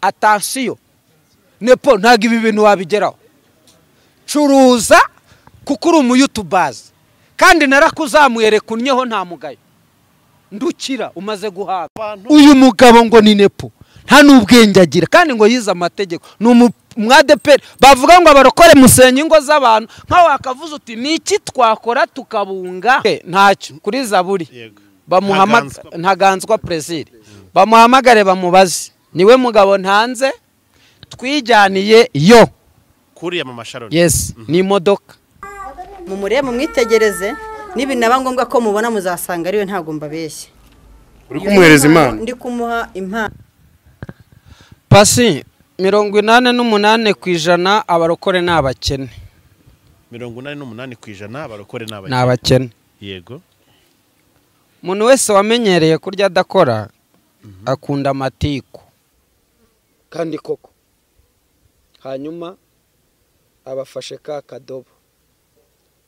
atansiyo nepo ntabwo ibi bintu wabigeraho curuza kuko uri umuyutubazi kandi narakuzamuye reka unyeho nta mugayo ndukira umaze guhabwa uyu mugabo ngo ni nepo nta n'ubwenge agira kandi ngo yize amategeko ni umwadeperi bavuga ngo abarokore musenye ingo z'abantu nkaho wakavuze uti ni iki twakora tukabunga ntacyo kuri zaburi ntaganzwa perezida bamuhamagare bamubaze niwe mugabo ntanze twijyaniye yo kuriya mu masharoni yesi ni imodoka mumurebe mumwitegereze n'ibinaba ngombwa ko mubona muzasanga ariwe ntabwo mbabeshye uri kumuhereza impano ndi kumuha impano pasi mirongo inani n'umunani ku ijana abarokore ni abakene mirongo inani n'umunani ku ijana abarokore ni ni abakene abakene yego umuntu wese wamenyereye kurya adakora akunda amatiku kandi koko hanyuma abafashe ka kadobo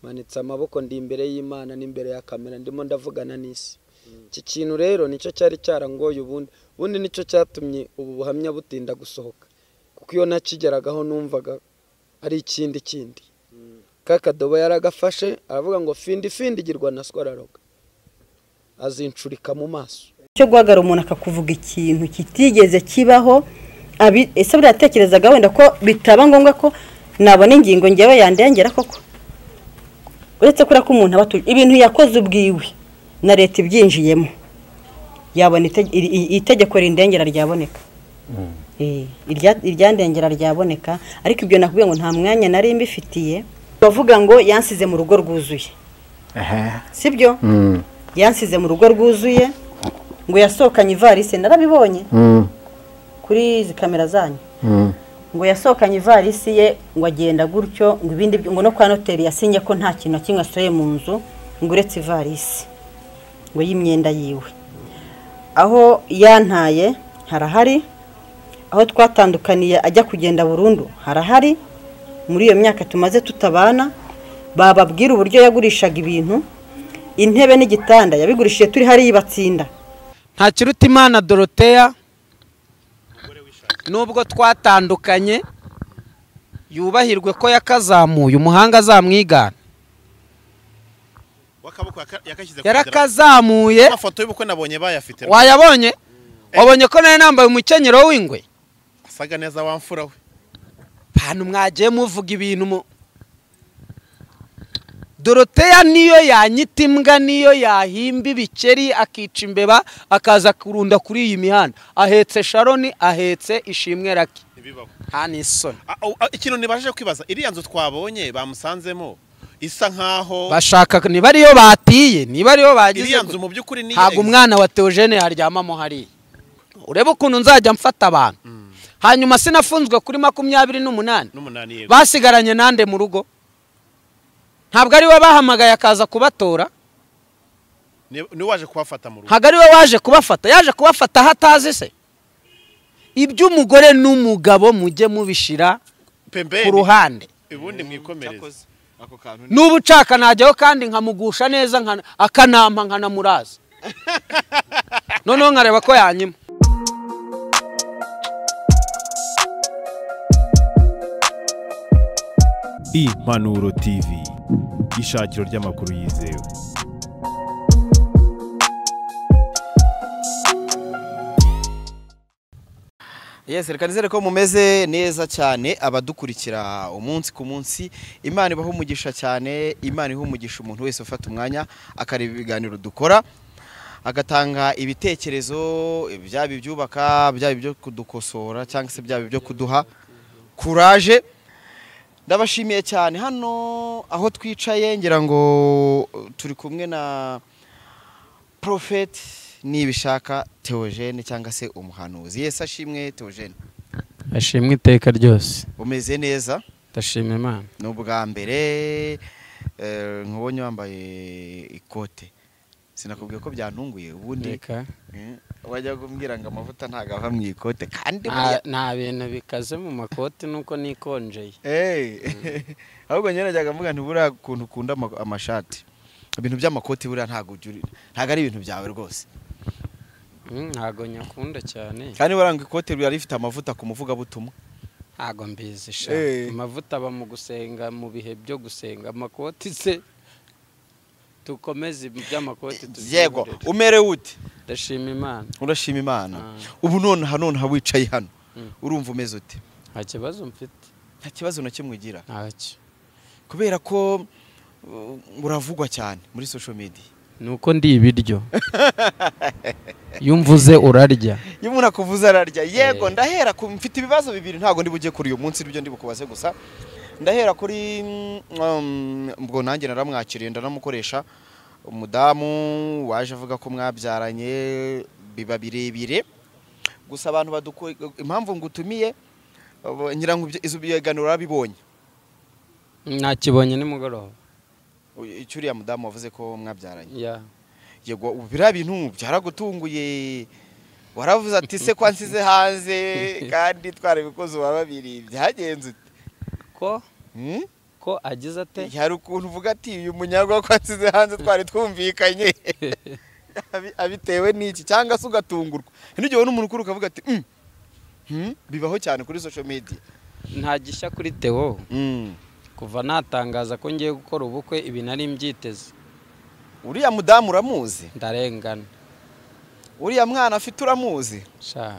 manitse amaboko ndi imbere y'imana n'imbere ya kamera ndimo ndavugana n'isi iki kintu rero nicyo cyari cyarangoye ubundi ubundi nicyo cyatumye ubu buhamya butinda gusohoka kuko iyo nakigeragaho numvaga ari ikindi kindi ka kadobo yaragafashe aravuga ngo findi findi girwa na swararaga azincurika mu maso cyo guhagarara umuntu akakuvuga ikintu kitigeze kibaho abi- ese buriya yatekerezaga wenda ko bitaba ngombwa ko nabona ingingo ngewe yandengera koko uretse kuriya ko umuntu aba atu- ibintu yakoze ubwiwe na leta ibyinjiyemo yabona itege- iri- iri- itegeko rindengera ryaboneka Eh, irya- iryandengera ryaboneka ariko ibyo nakubwiye ngo nta mwanya nari mbifitiye bavuga ngo yansize mu rugo rwuzuye sibyo yansize mu rugo rwuzuye ngo yasohokanye ivarisi narabibonye kuri izi kamera zanyu ngo yasohokanye ivarisi ye ngo agenda gutyo ngo ibindi byo- ngo no kwa noteri yasinye ko nta kintu na kimwe asohoye mu nzu ngo uretse ivarisi ngo y'imyenda yiwe aho yantaye harahari aho twatandukaniye ajya kugenda burundu harahari muri iyo myaka tumaze tutabana bababwira uburyo yagurishaga ibintu intebe n'igitanda yabigurishije turi hariya ibatsinda ntakiruta imana doroteya nubwo twatandukanye yubahirwe ko yakazamuye umuhanga azamwigana w'akaboko yaka- yakashyize ku idarapo. yarakazamuye amafoto y'ubukwe nabonye bayafite wayabonye wabonye ko nari nambaye umukenyero w'ingwe asaga neza wa mfura we ahantu mwagiye muvuga ibintu mu doroteya niyo yanyita imbwa niyo yahimba ibikeri akica imbeba akaza kurunda kuri iyi mihanda ahetse sharoni ahetse ishimwe rake ntibibaho nta n'isoni A- au- a- ikintu nibashije kwibaza iriya nzu twabonye bamusanzemo isa nkaho bashaka niba ariyo batiye niba ariyo bagize iriya nzu mu by'ukuri ni ntabwo umwana wa teogene yaryamamo hariya urebe ukuntu nzajya mfata abantu hanyuma sinafunzwe kuri makumyabiri n'umunani n'umunani yego basigaranye nande mu rugo ntabwo ari we bahamagaye akaza kubatora Ni- ni waje kuhafata mu rugo ntabwo ari we waje kubafata yaje kubafata aho atazi se iby'umugore n'umugabo mujye mubishira ku pembeni ruhande ubundi mwikomereze ako kantu ni n'ubu nshaka najyaho kandi nkamugusha neza nkana- akanampa nkanamuraza noneho nkareba ko yanyima impanuro tv ishakiro ry'amakuru yizewe yes reka nizere ko mumeze neza cyane abadukurikira umunsi ku munsi imana ibaha umugisha cyane imana iha umugisha umuntu wese ufata umwanya akareba ibiganiro dukora agatanga ibitekerezo byaba ibyubaka byaba ibyo kudukosora cyangwa se byaba ibyo kuduha kuraje ndabashimiye cyane hano aho twicaye ngira ngo turi kumwe na porofeti nibishaka teogene cyangwa se umuhanuzi yesi ashimwe teogene ashimwe iteka ryose umeze neza ndashima imana ni ubwa mbere eh, nkubonye wambaye ikote sinakubwiye ko byantunguye ubundi reka eh, wajya kumbwira ngo amavuta ntabwo ava mu ikote kandi nta buriya- nta bintu bikaze mu makoti nuko nikonjeye Eh, ahubwo nyine najyaga mvuga nti buriya ukuntu ukunda ama- amashati ibintu by'amakoti buriya ntabwo ujya uri- ntabwo ari ibintu byawe rwose Mm, ntago nyakunda cyane kandi waranga ikote riba rifite amavuta ku muvugabutumwa ntago mbizi sha Eh. amavuta aba mu gusenga mu bihe byo gusenga amakoti se dukomeze iby'amakoti yego tuziburire. umerewe ute ndashima imana urashima imana Ah. ubu nonaha nonaha wicaye hano Mm. urumva umeze ute nta kibazo mfite nta kibazo na kimwe ugira ntacyo kubera ko uh, uravugwa cyane muri social media ni uko ndi ibiryo iyo umvuze urarya iyo umuntu akuvuze ararya yego Eh. ndahera ku mfite ibibazo bibiri ntabwo ndi bujye kuri uyu munsi nibyo ndi bukubaze gusa ndahera kuri mm, um, ubwo nanjye naramwakiriye ndanamukoresha umudamu waje avuga ko mwabyaranye biba birebire gusa abantu badukora impamvu ngutumiye abo- ngira ngo ibyo- izo biganiro urabibonye nakibonye nimugoroba U- icyo uriya mudamu wavuze ko mwabyaranye ya yego ubu biriya bintu byaragutunguye waravuze ati se ko nsize hanze kandi twarabikoze uba babiri byagenze ute ko Hmm? ko agize ate hari ukuntu uvuga ati uyu munyagwa ko nsize hanze twari twumvikanye Abi- abitewe n'iki cyangwa se ugatungurwa n'igihe ubona umuntu ukuru ukavuga ati "Mm, hmm, bibaho cyane kuri social media nta gishya kuri teo Mm. kuva natangaza ko ngiye gukora ubukwe ibi nari mbyiteze uriya mudamu uramuzi ndarengana uriya mwana afite uramuzi sha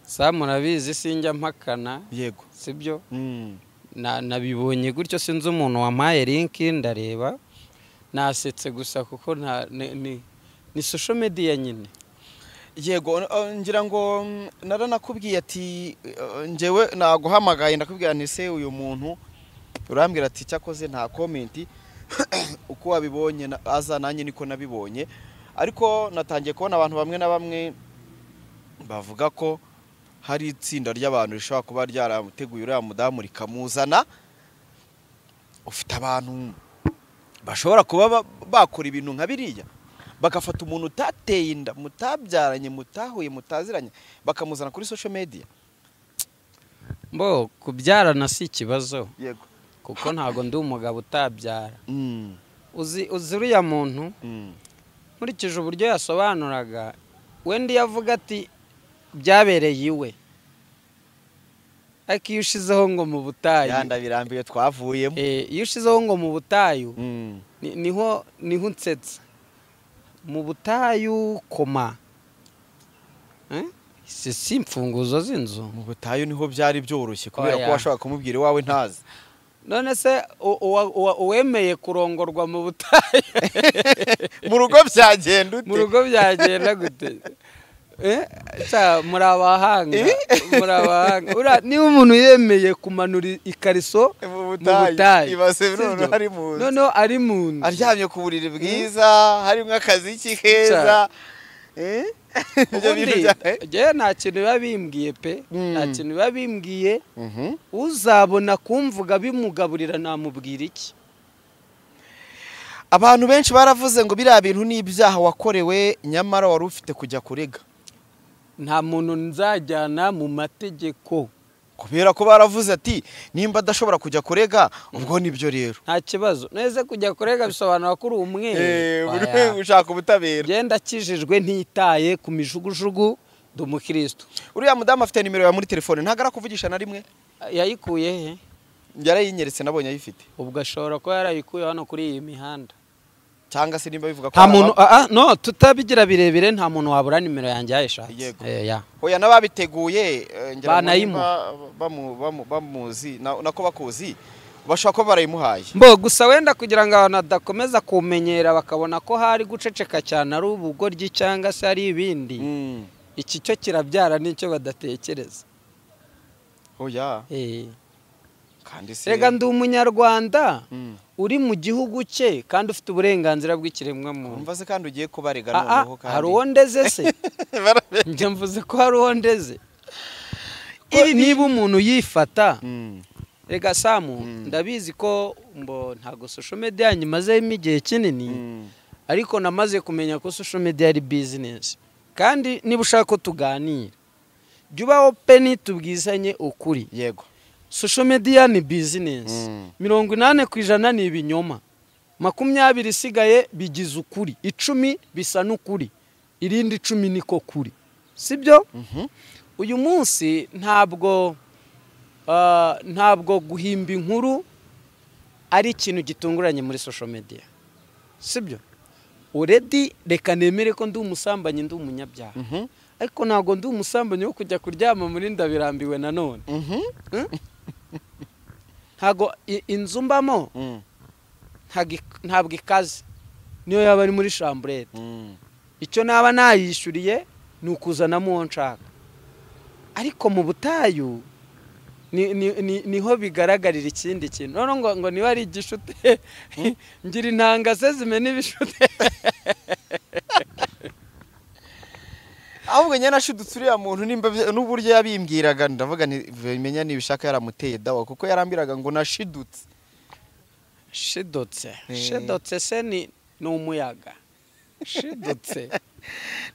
sa murabizi sinjya mpakana yego sibyo Mm. Na- nabibonye gutyo sinzi umuntu wampaye linki ndareba nasetse gusa kuko nta ni- ni- ni social media nyine yego uh, ngira ngo mm, naranakubwiye ati uh, njyewe naguhamagaye ndakubwira nti se uyu muntu urambwira ati cyakoze nta komenti uko wabibonye na- aza nanjye niko nabibonye ariko natangiye kubona abantu bamwe na bamwe bavuga ko hari itsinda ry'abantu rishobora kuba ryaramuteguye uriya mudamu rikamuzana ufite abantu bashobora kuba ba- bakora ibintu nka biriya bagafata umuntu utateye inda mutabyaranye mutahuye mutaziranye bakamuzana kuri social media mbo kubyarana si ikibazo yego kuko ntabwo ndi umugabo utabyara mm. uzi uzi uriya muntu Mm. nkurikije uburyo yasobanuraga wenda iyo avuga ati byabereye iwe ariko iyo ushizeho ngo mu butayu yanda birambiwe twavuyemo eh, iyo ushizeho ngo mu butayu mm. ni- niho niho unsetsa mu butayu koma Eh? si si imfunguzo z'inzu mu butayu niho byari byoroshye kubera ko Oya. washobora kumubwira iwawe ntazi none se u- uwa- uwa- uwemeye kurongorwa mu butayu mu rugo byagenda mu ute rugo byagenda gute Eh, ca, muri abahanga muri abahanga Uriya- niba umuntu yemeye kumanura i- ikariso Mu mu butayu. butayu Ibase sibyo? noneho ari mu nzu. noneho ari mu nzu aryamye ku buriri bwiza harimo akaziki keza Eh? Ibyo bintu ubundi bya- eh? njyewe nta kintu biba bimbwiye pe Mm. nta kintu biba bimbwiye Mhm. uzabona kumvuga bimugaburira namubwira iki abantu benshi baravuze ngo biriya bintu ni ibyaha wakorewe nyamara wari ufite kujya kurega nta muntu nzajyana mu mategeko kubera ko baravuze ati nimba adashobora kujya kurega ubwo nibyo rero nta kibazo neze kujya kurega bisobanura ko uri umweru ushaka ubutabera genda akijijwe ntitaye ku mijugujugu ndi umukirisitu uriya mudamu afite nimero ya muri telefone ntabwo arakuvugisha na rimwe yayikuye he yarayinyeretse nabonye ayifite ubwo ashobora kuba yarayikuye hano kuri iyi mihanda cyangwa se nimba bivuga ko nta ari muntu aba- ah, ah, no tutabigira birebire nta muntu wabura nimero yanjye yayishatse Yego. Eh, ya. oya n'ababiteguye eh, ngira ngo Banayimuha. niba bamu- bamu- bamuzi na- nako bakuzi bashobora kuba barayimuhaye mbo gusa wenda kugira ngo abantu badakomeza kumenyera bakabona ko hari guceceka cyane ari ubugoryi cyangwa se ari ibindi Mm. iki cyo kirabyara nicyo badatekereza oya Eh, kandi se rega ndi umunyarwanda Mm. uri mu gihugu cye kandi ufite uburenganzira bw'ikiremwamuntu umva se kandi ugiye kubarega Ah, ah, noneho kandi hari uwo ndeze se Barabe- njya mvuze ko hari uwo ndeze Ko niba umuntu yifata Mm. rega samu ndabizi ko mbo ntabwo social media yanyu imazemo igihe kinini Mm. ariko namaze kumenya ko social media ari business kandi niba ushaka ko tuganira jya uba open tubwizanye ukuri yego social media ni business Mm. mirongo inani ku ijana ni ibinyoma makumyabiri isigaye bigize ukuri icumi bisa n'ukuri irindi icumi niko kuri sibyo Mhm. uyu munsi ntabwo ah, ntabwo guhimba inkuru ari ikintu gitunguranye muri social media sibyo uredi reka nemere ko ndi umusambanyi ndi umunyabyaha Mhm. ariko ntabwo ndi umusambanyi wo kujya kuryama muri ndabirambiwe nanone Mhm. ntabwo i- inzu mbamo Mm. ntabwo ik- ntabwo ikaze niyo yaba ari muri chambrete Mm. icyo naba nayishyuriye ni ukuzanamo uwo nshaka ariko mu butayu ni- ni- ni- niho bigaragarira ikindi kintu none ngo ngo niba ari igishute ngira intanga ze zimena ibishute ahubwo nyine nashudutse uriya muntu nimba bya- n'uburyo yabimbwiraga ndavuga nti menya nibishaka yaramuteye dawa kuko yarambiraga ngo nashidutse shidotse Eh. shidotse se ni ni umuyaga shidotse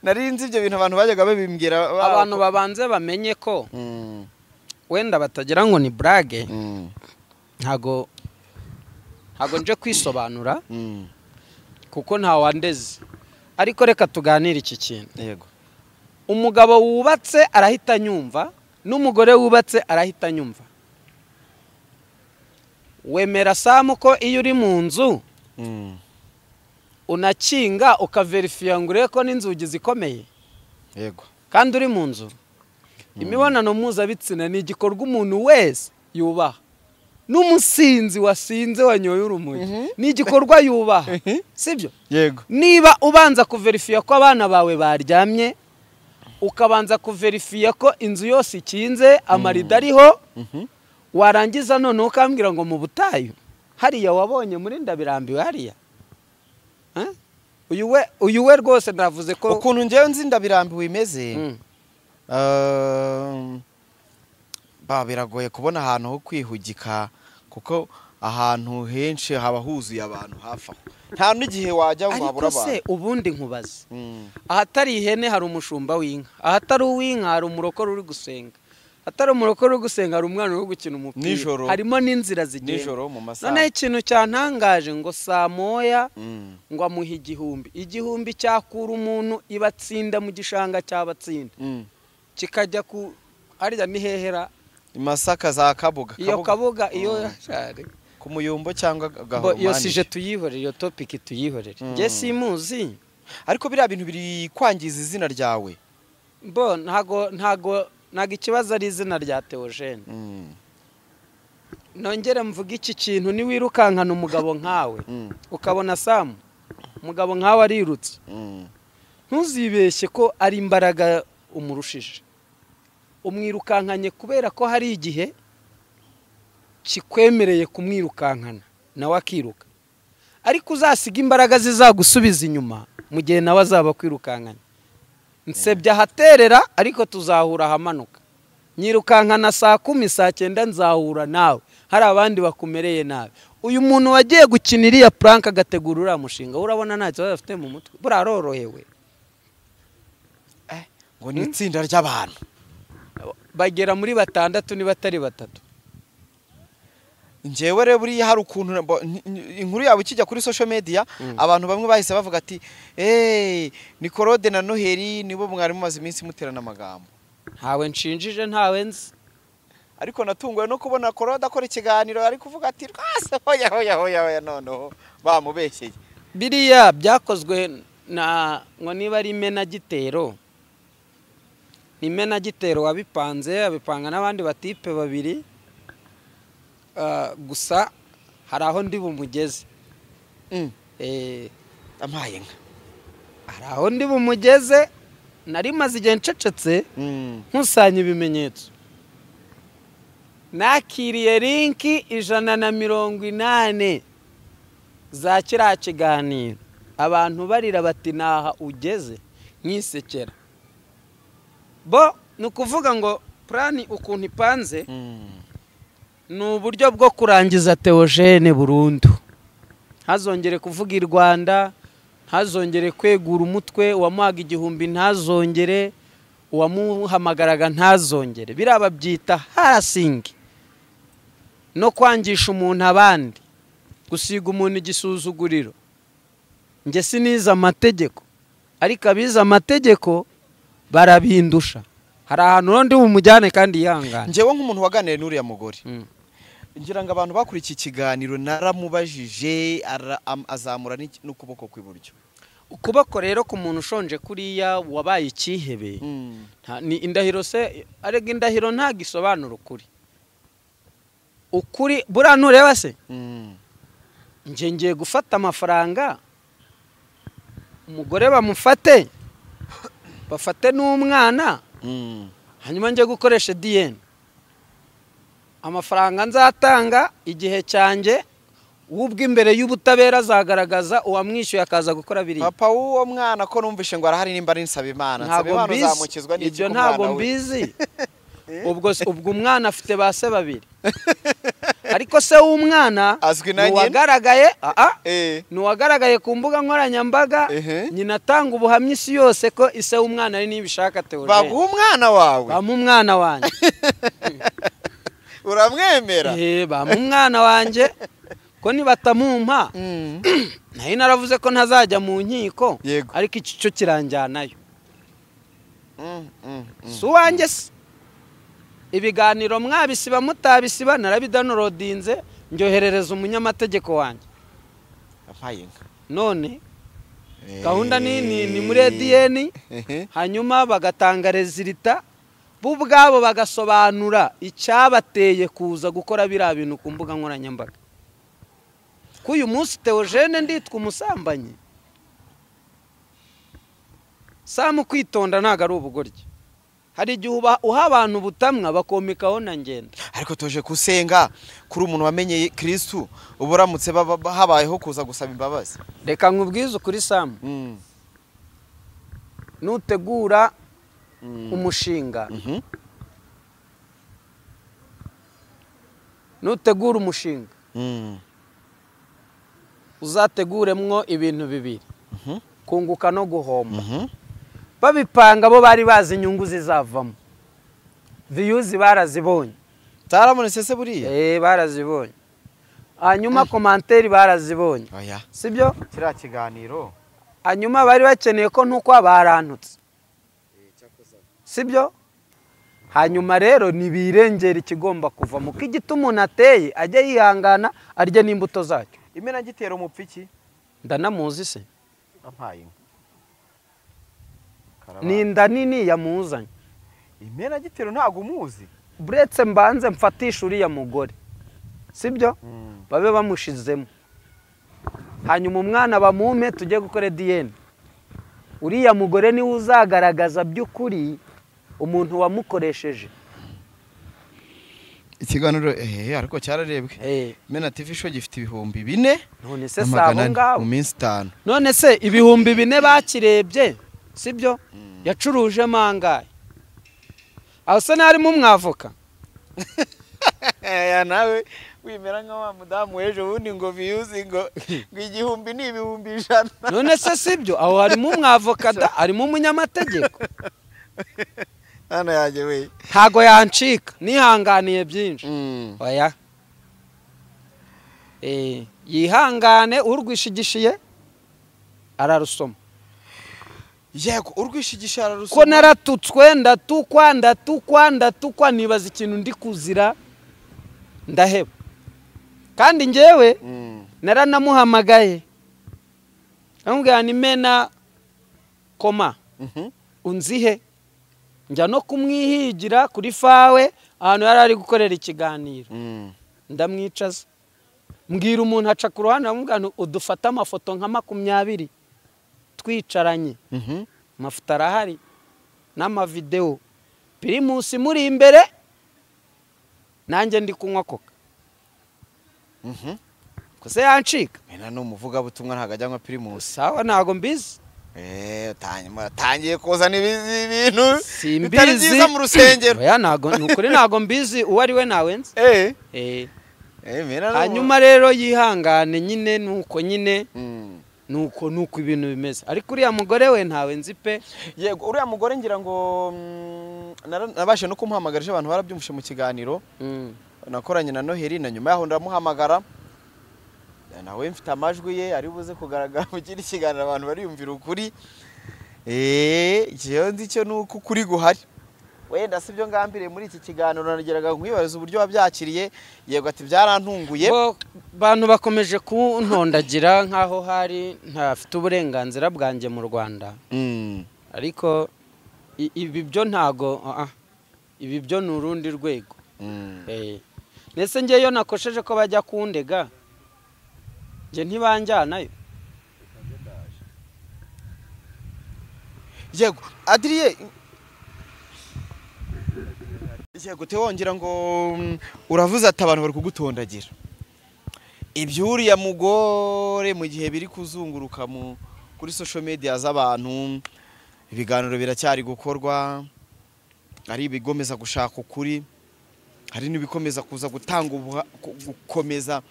nari nzi ibyo bintu abantu bajyaga babimbwira ba- abantu babanze bamenye ko Mm. wenda batagira ngo ni burage Mm. ntago ntago nje kwisobanura Mm. kuko ntawandeze ariko reka tuganire iki kintu yego umugabo wubatse arahita anyumva n'umugore wubatse arahita anyumva wemera samu ko iyo uri mu nzu Mm. unakinga ukaverifiya ngo urebe ko n'inzugi zikomeye yego kandi uri mu nzu imibonano mpuzabitsina ni igikorwa umuntu wese yubaha n'umusinzi wasinze wanyoye urumuri ni igikorwa yubaha sibyo yego niba ubanza kuverifiya ko abana bawe baryamye ukabanza kuverifiya ko inzu yose ikinze amarido ariho warangiza noneho ukambwira ngo mu butayu hariya wabonye muri ndabirambiwe hariya Eh? uyu we uyu we rwose navuze ko ukuntu ngewe nzi ndabirambiwe imeze Mm. Um, ba biragoye kubona ahantu ho kwihugika kuko ahantu henshi haba huzuye abantu hafi aho nta n'igihe wajya ngo habura ariko se abantu ubundi nkubaze Mm, ahatari ihene hari umushumba w'inka ahatari uw'inka hari umurokore uri gusenga ahatari umurokore uri gusenga hari umwana uri gukina umupira Nijoro. harimo n'inzira zigenda nijoro mu masaha noneho ikintu cyantangaje ngo saa moya Mm, ngo amuhe igihumbi igihumbi cyakura umuntu ibatsinda mu gishanga cyabatsinda mm. kikajya ku harya ni hehera i masaka za kabuga iyo kabuga iyo Mm. yashare ku muyumbo cyangwa Bo- iyo gahumanije. sije tuyihorere iyo topiki tuyihorere Mm. njye simuzi ariko biriya bintu biri kwangiza izina ryawe bo ntago ntago ntago ikibazo ari izina rya teogene Mm, nongere mvuge iki kintu niwirukankana umugabo nkawe mm, ukabona samu umugabo nkawe arirutse mm. ntuzibeshye ko ari imbaraga umurushije umwirukankanye kubera ko hari igihe kikwemereye kumwirukankana nawe akiruka ariko uzasiga imbaraga zizagusubiza inyuma mu gihe nawe azaba akwirukankanye nsebya ahaterera ariko tuzahura ahamanuka nyirukankana saa kumi saa cyenda nzahura nawe hari abandi bakumereye nabi uyu muntu wagiye gukina iriya puranka agategura uriya mushinga we urabona nta kibazo afite mu mutwe buriya arorohewe ngo ni itsinda ry'abantu bagera muri batandatu niba atari batatu njyewe rero buriya hari ukuntu bo- n- n- inkuru yabo ikijya kuri social media abantu bamwe bahise bavuga ati eee ni korode na noheli nibo mwari mumaze iminsi muterana amagambo ntawe nshinjije ntawe nzi ariko natunguwe no kubona korode akora ikiganiro ari kuvuga ati rwose hoya hoya hoya hoya noneho bamubeshyeye biriya byakozwe na ngo niba ari imenagitero ni imenagitero wabipanze abipanga n'abandi batipe babiri Ah, gusa hari aho ndi bumugeze Mm. Eh, ampaye nka hari aho ndi bumugeze nari maze igihe ncecetse Mm, nkusanya ibimenyetso nakiriye linki ijana na mirongo inani za kiriya kiganiro abantu barira bati naha ugeze nkisekera bo ni ukuvuga ngo purani ukuntu ipanze mm, ni uburyo bwo kurangiza teogene burundu ntazongere kuvuga i rwanda ntazongere kwegura umutwe uwamuhaga igihumbi ntazongere uwamuhamagaraga ntazongere biriya babyita harasingi no kwangisha umuntu abandi gusiga umuntu igisuzuguriro njye sinize amategeko ariko abize amategeko barabindusha hari ahantu undi bumujyane kandi yihangane ngewe nk'umuntu waganiriye n'uriya mugore Mm. ngira ngo abantu bakurikiye ikiganiro naramubajije ara- am- azamura n'iki- n'ukuboko kw'iburyo ukuboko rero ku muntu ushonje kuriya wabaye icyihebe Mm. Nta- ni indahiro se arega indahiro ntabwo isobanura ukuri ukuri buriya ntureba se Mm. njye ngiye gufata amafaranga umugore bamufate bafate n'umwana Mm. hanyuma njye gukoresha diyeni amafaranga nzatanga igihe cyanjye wubwe imbere y'ubutabera azagaragaza uwamwishyuye akaza gukora biriya papa w'uwo mwana ko numvise ngo arahari nimba ari nsabimana ntabwo nsabimana mbizi uzamukizwa n'iki ibyo ku ntabwo mwana we? mbizi ubwo se- ubwo umwana afite ba se babiri ariko se w'umwana Azwi na ni nyina? uwagaragaye aa Eh. ni uwagaragaye ku mbuga nkoranyambaga Ehe. nyina atanga ubuhamya isi yose ko ise w'umwana ari nibishaka teogene baguha umwana wawe bamu umwana wanjye uramwemera Eh, bamu umwana wanjye ko nibatamumpa Mm. nari naravuze ko ntazajya mu nkiko Yego. ariko iki cyo kiranjyanayo Mm, mm, mm. si uwanjye se ibiganiro mwabisiba mutabisiba narabidanurodinze ndyoherereza umunyamategeko wanjye Abaye inka. none gahunda ni ni- ni muri ediyeni Ehe. hanyuma bagatanga rezilita bo ubwabo bagasobanura icyabateye kuza gukora biriya bintu ku mbuga nkoranyambaga ko uyu munsi teogene nditwa umusambanyi samu kwitonda ntabwo ari ubugoryi hari igihe uba- uha abantu ubutamwa bakomekaho na ngenda ariko tuje gusenga kuri umuntu wamenye kirisitu uba uramutse baba- ba- habayeho kuza gusaba imbabazi reka nkubwize ukuri samu Mm. nutegura Mm. umushinga Mhm. nutegura umushinga Mm. uzateguremwo ibintu bibiri Mhm. kunguka no guhomba Mhm. babipanga bo bari bazi inyungu zizavamo viyuzi barazibonye Utaramuretse se buriya eh barazibonye hanyuma komanteri barazibonye oya sibyo kiriya kiganiro hanyuma bari bakeneye ko ntukwa barantutse sibyo hanyuma rero ntibirengera ikigomba kuvamo ko igiti umuntu ateye ajya yihangana arya n'imbuto zacyo imena gitera umupfiki ndanamuzi se ampaye inka ni inda nini yamuzanye imena gitero ntago umuzi buretse mbanze mfatisha uriya mugore sibyo Mm. babe bamushizemo hanyuma umwana bamume tujye gukora ediyeni uriya mugore niwe uzagaragaza by'ukuri umuntu wamukoresheje ikiganiro ehe ariko cyararebwe Eh, mena tv show gifite ibihumbi bine none se na si abo magana ane ngabo mu minsi itanu none se ibihumbi bine bakirebye sibyo yacuruje mangaye aho se ntarimo umwavoka ya nawe wimera nka wa mudamu w'ejo bundi ngo viyuzi ngo ngo igihumbi ni ibihumbi ijana none se sibyo aho harimo umwavoka da harimo umunyamategeko hano yanjye we ntago yancika nihanganiye byinshi oya Eh, yihangane urwishigishiye ararusoma yego urwishigisha ko naratutswe ndatukwa ndatukwa ndatukwa nibaza ikintu ndi kuzira ndaheba kandi njyewe naranamuhamagaye namubwira ni mena koma unzihe njya no kumwihigira kuri fawe ahantu yari ari gukorera ikiganiro ndamwicaza mbwira umuntu aca ku ruhande aramubwira ngo udufate amafoto nka makumyabiri twicaranye amafoto arahari n'amavidewo pirimusi muri imbere nanjye ndi kunywa koka kose yancika mena ni umuvugabutumwa ntabwo ajya anywa pirimusi sawa ntago mbizi Eh, utangiye- atangiye kuzana ibizi- ibintu bitari simbizi byiza mu rusengero oya ntago ni ukuri ntago mbizi uwo ari we nawenze Eh, Eh, eh, mena ni umu- hanyuma rero yihangane nyine nuko nyine Mm. nuko nuko ibintu bimeze ariko uriya mugore we ntawe nzi pe yego uriya mugore ngira ngo mm, nara- nabashije no kumuhamagara ejo abantu barabyumvise mu kiganiro Mm. nakoranye na noheli na nyuma yaho ndamuhamagara nawe mfite amajwi ye ari buze kugaragara mu kindi kiganiro abantu bariyumvira ukuri eee njyewe nzi icyo ni uko ukuri guhari wenda si byo ngambiriye muri iki kiganiro nageraga nkwibaza uburyo wabyakiriye yego ati byarantunguye Bo- bantu bakomeje kuntondagira nk'aho hari ntafite uburenganzira bwanjye mu rwanda Mm. ariko i- ibi byo ntago ah, ah. ibi byo ni urundi rwego Mm. Eh. ndetse njye iyo nakosheje ko bajya kundega njye ntibanjyanayo yego adiriye yego te wongera ngo mm, uravuze ati abantu bari kugutondagira ibyuriya mugore mu gihe biri kuzunguruka mu kuri social media z'abantu ibiganiro biracyari gukorwa hari ibigomeza gushaka ukuri hari n'ibikomeza kuza gutanga ubuha- ku- gukomeza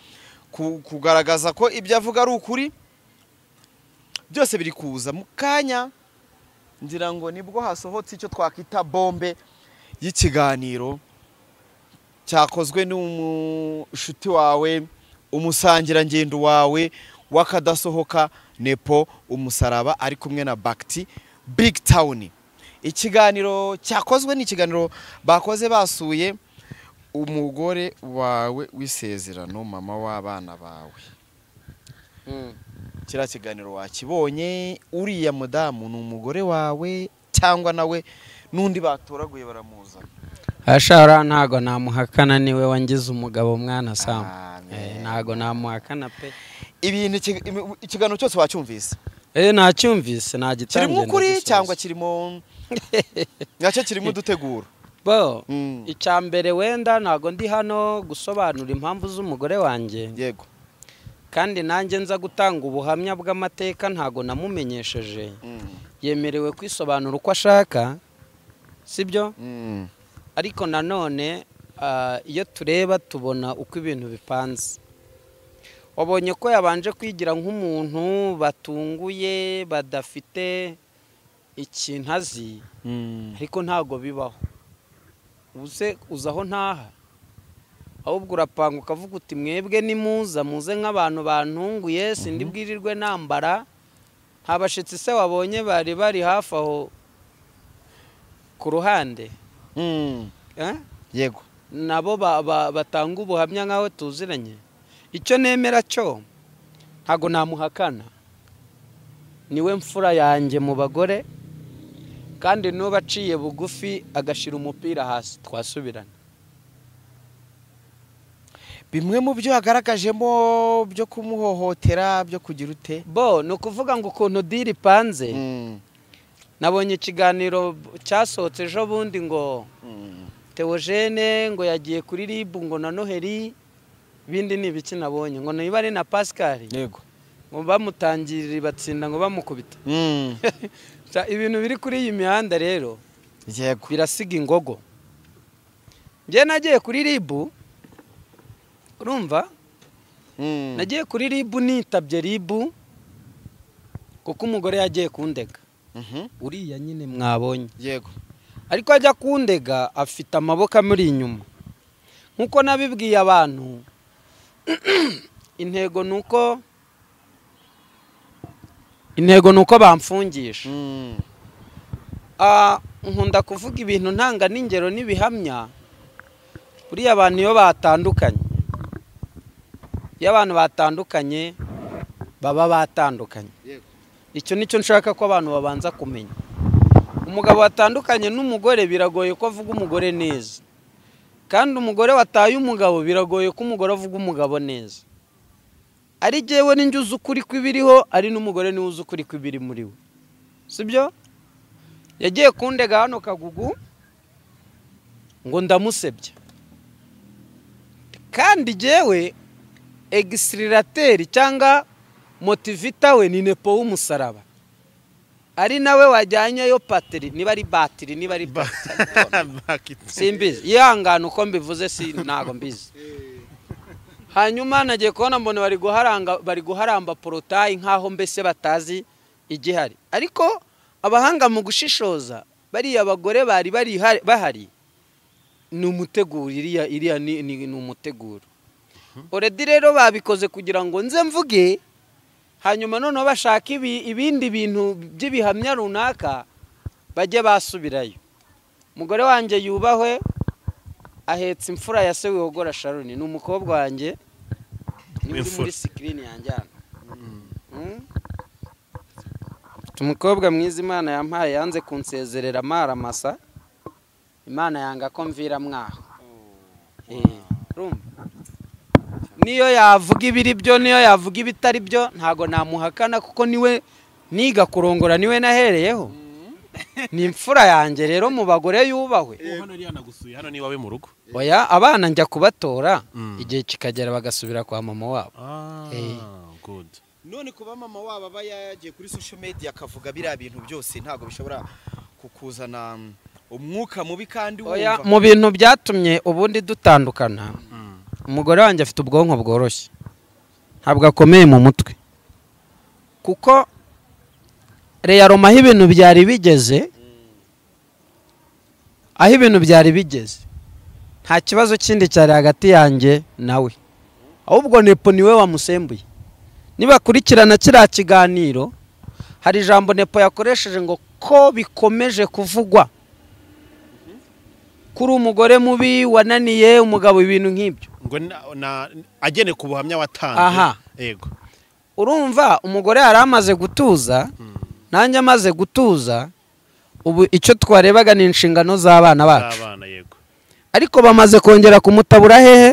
ku- kugaragaza ko ibyo avuga ari ukuri byose biri kuza mu kanya ngira ngo nibwo hasohotse icyo twakwita bombe y'ikiganiro cyakozwe n'umushuti wawe umusangirangendo wawe w'akadasohoka nepo umusaraba ari kumwe na bagiti big town ikiganiro cyakozwe ni ikiganiro bakoze basuye umugore wawe w'isezerano mama w'abana bawe kiriya kiganiro wakibonye uriya mudamu ni umugore wawe cyangwa nawe n'undi batoraguye baramuzana ashara ntago namuhakana niwe wangize umugabo mwana samu Amen. Eh, ntago namuhakana pe ibintu iki- imi- ikiganiro cyose wacyumvise Eh, nacyumvise nta gitangiye kirimo ukuri ndagisoza. cyangwa kirimo nacyo kirimo uduteguro bo Mm. icya mbere wenda ntago ndi hano gusobanura impamvu z'umugore wanjye yego kandi nanjye nza gutanga ubuhamya bw'amateka ntago namumenyesheje Mm, yemerewe kwisobanura uko ashaka sibyo mm, ariko nanone ah, iyo tureba tubona uko ibintu bipanze wabonye ko yabanje kwigira nk'umuntu batunguye badafite ikintu azi mm. ariko ntago bibaho uze uza aho ntaha ahubwo urapanga ukavuga uti mwebwe nimuza muze nk'abantu bantunguye sindi bwirirwe nambara nta bashyitsi se wabonye bari bari hafi aho ku ruhande Mm, eh? yego nabo ba- ba- batanga ubuhamya nk'aho tuziranye icyo nemera cyo ntago namuhakana niwe mfura yanjye mu bagore kandi n'uba aciye bugufi agashira umupira hasi twasubirana bimwe mu byo yagaragajemo byo kumuhohotera byo kugira ute bo ni ukuvuga ngo ukuntu diri ipanze Mm, nabonye ikiganiro cyasohotse ejo bundi ngo mm, Theogene ngo yagiye kuri ribu ngo na noheli ibindi ni ibiki nabonye ngo niba ari na pascal yego ngo bamutangirire batsinda ngo bamukubita Mm, Sa- ibintu biri kuri iyi mihanda rero yego birasiga ingogo njye nagiye kuri ribu urumva Mm, nagiye kuri ribu nitabye ribu kuko umugore yagiye kundega mhm, uriya nyine mwabonye yego ariko ajya kundega afite amaboko amuri inyuma nk'uko nabibwiye abantu intego ni uko intego ni uko bamfungisha Mm, Ah, nkunda kuvuga ibintu ntanga n'ingero n'ibihamya buriya abantu iyo batandukanye iyo abantu batandukanye baba batandukanye Yego. icyo nicyo nshaka ko abantu babanza kumenya umugabo watandukanye n'umugore biragoye ko avuga umugore neza kandi umugore wataye umugabo biragoye ko umugore avuga umugabo neza ari jyewe n'injye uzi ukuri kw'ibiriho ari n'umugore niwe uzi ukuri kw'ibiri muri we sibyo yagiye kundega hano kagugu ngo ndamusebya kandi jyewe egisirateri cyangwa motivita we ni nepo w'umusaraba ari nawe wajyanyeyo patiri niba ari batiri niba ari batiri simbizi yihangane uko mbivuze si ntago mbizi hanyuma nagiye kubona mbona bari guharanga bari guharamba porotayi nk'aho mbese batazi igihari ariko abahanga mu gushishoza bariya bagore bari barihari- bahari ni umuteguro iriya iriya ni ni- ni umuteguro oredi rero babikoze kugira ngo nze mvuge hanyuma noneho bashaka ibi- ibindi bintu by'ibihamya runaka bajye basubirayo umugore wanjye yubahwe ahetse imfura ya se wihogora sharoni ni umukobwa wanjye niwe uri W'imfura. muri sikirini yanjye hano Mm. Mfite umukobwa mwiza imana yampaye yanze kunsezerera amaramasa imana yanga ko mvira mwaho Eh, urumva? niyo yavuga ibiri byo niyo yavuga ibitari byo ntago namuhakana kuko niwe niga kurongora niwe nahereyeho ni imfura yanjye rero mu bagore yubahwe hano iriya nagusuye hano ni iwawe mu rugo oya abana njya kubatora Mm. igihe kikagera bagasubira kwa mama wabo ah Eh. good none kuba mama wabo aba yagiye kuri social media akavuga biriya bintu byose ntabwo bishobora kukuzana umwuka mubi kandi oya wumva mu bintu byatumye ubundi dutandukana Mm. umugore wanjye afite ubwonko bworoshye ntabwo akomeye mu mutwe kuko reyaroma aho ibintu byari bigeze aho ibintu byari bigeze nta kibazo kindi cyari hagati yanjye nawe ahubwo nepo niwe wamusembuye nibakurikirana kiriya kiganiro hari ijambo nepo yakoresheje ngo ko bikomeje kuvugwa kuri umugore mubi wananiye umugabo ibintu nk'ibyo ngo na- na- agene ku buhamya watanze Aha. yego urumva umugore yari amaze gutuza nanjye amaze gutuza ubu icyo twarebaga ni inshingano z'abana bacu abana yego ariko bamaze kongera kumutabura hehe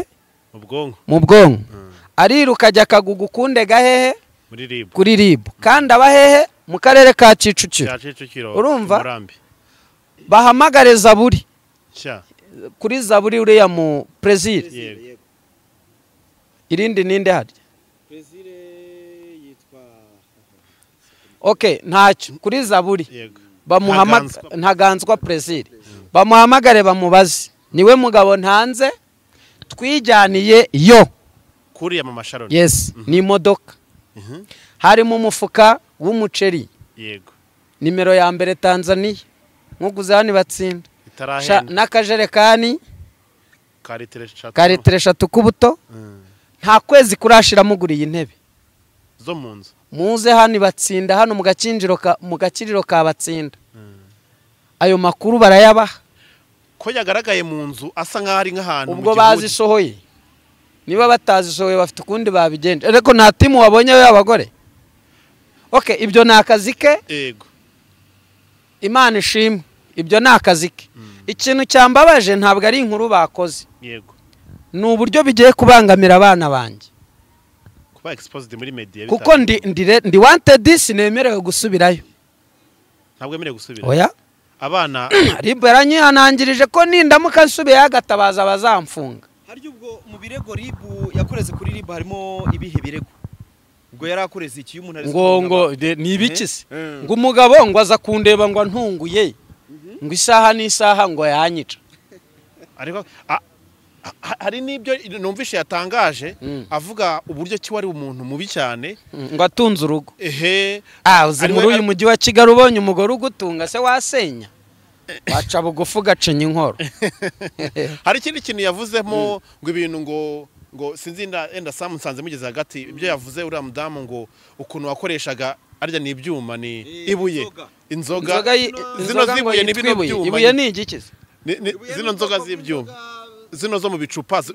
ubwonko mu bwonko ariruka ajya akaguga ukunde gahehe muri ribu kuri ribu kandi aba hehe mu karere ka kicukiro cya kicukiro Urumva? umurambi bahamagare zaburi cya kuri zaburi uriya mu perezida yego irindi ninde hari ok ntacyo kuri zaburi yego bamuhamaga Ntaganzwa. ntaganzwa perezida bamuhamagare bamubaze niwe mugabo ntanze twijyaniye yo kuriya mu masharoni yesi ni imodoka Mhm. harimo umufuka w'umuceri yego nimero ya mbere tanzaniya nkuguze hano batsinda itarahenda n'akajerekani ka litiro eshatu ka litiro eshatu k'ubuto Mm. nta kwezi kurashiramo uguriye intebe zo mu nzu muze hano batsinda hano mu gakinjiro ka mu gakiriro ka batsinda ayo makuru barayabaha ko yagaragaye mu nzu asa nk'aho ari nk'ahantu mu ubwo gihugu. bazisohoye niba batazisohoye bafite ukundi babigenje ariko nta timu wabonye y'abagore oke ibyo ni akazi ke yego imana ishimwe ibyo ni akazi ke ikintu cyambabaje ntabwo ari inkuru bakoze yego ni uburyo bigiye kubangamira abana banjye kuba exposed muri media kuko ndi ndi re- ndi wantedi sinemerewe gusubirayo ntabwo yemerewe gusubira oya abana ribu yaranyihanangirije ko nindamuka nsubiyeyo agatabaza bazamfunga harya ubwo mu birego ribu yakoreze kuri ribu harimo ibihe birego ubwo yari akoreze iki iyo umuntu ari ngo ngo de- ni ibiki se ngo umugabo ngo aza kundeba ngo ntunguye ngo isaha n'isaha ngo yanyica ariko a- a- a- hari n'ibyo numvishe yatangaje Mm. avuga uburyo ki wari umuntu mubi cyane ngo atunze urugo ehe ah uzi Ari muri we- uyu mujyi wa kigali ubonye umugore ugutunga se wasenya waca bugufi ugacenya inkoro hari ikindi kintu yavuzemo ngo ibintu ngo ngo sinzi nda- wenda samu nsanze mugeze hagati ibyo yavuze uriya mudamu ngo ukuntu wakoreshaga arya ni ibyuma ni ibuye inzoga inzoga yi- zino inzoga ngo z'ibuye ni yitwa bino ibuye byuma ibuye ni igiki se Ni- ni- zino nzoga z'ibyuma zino zo mu bicupa zi-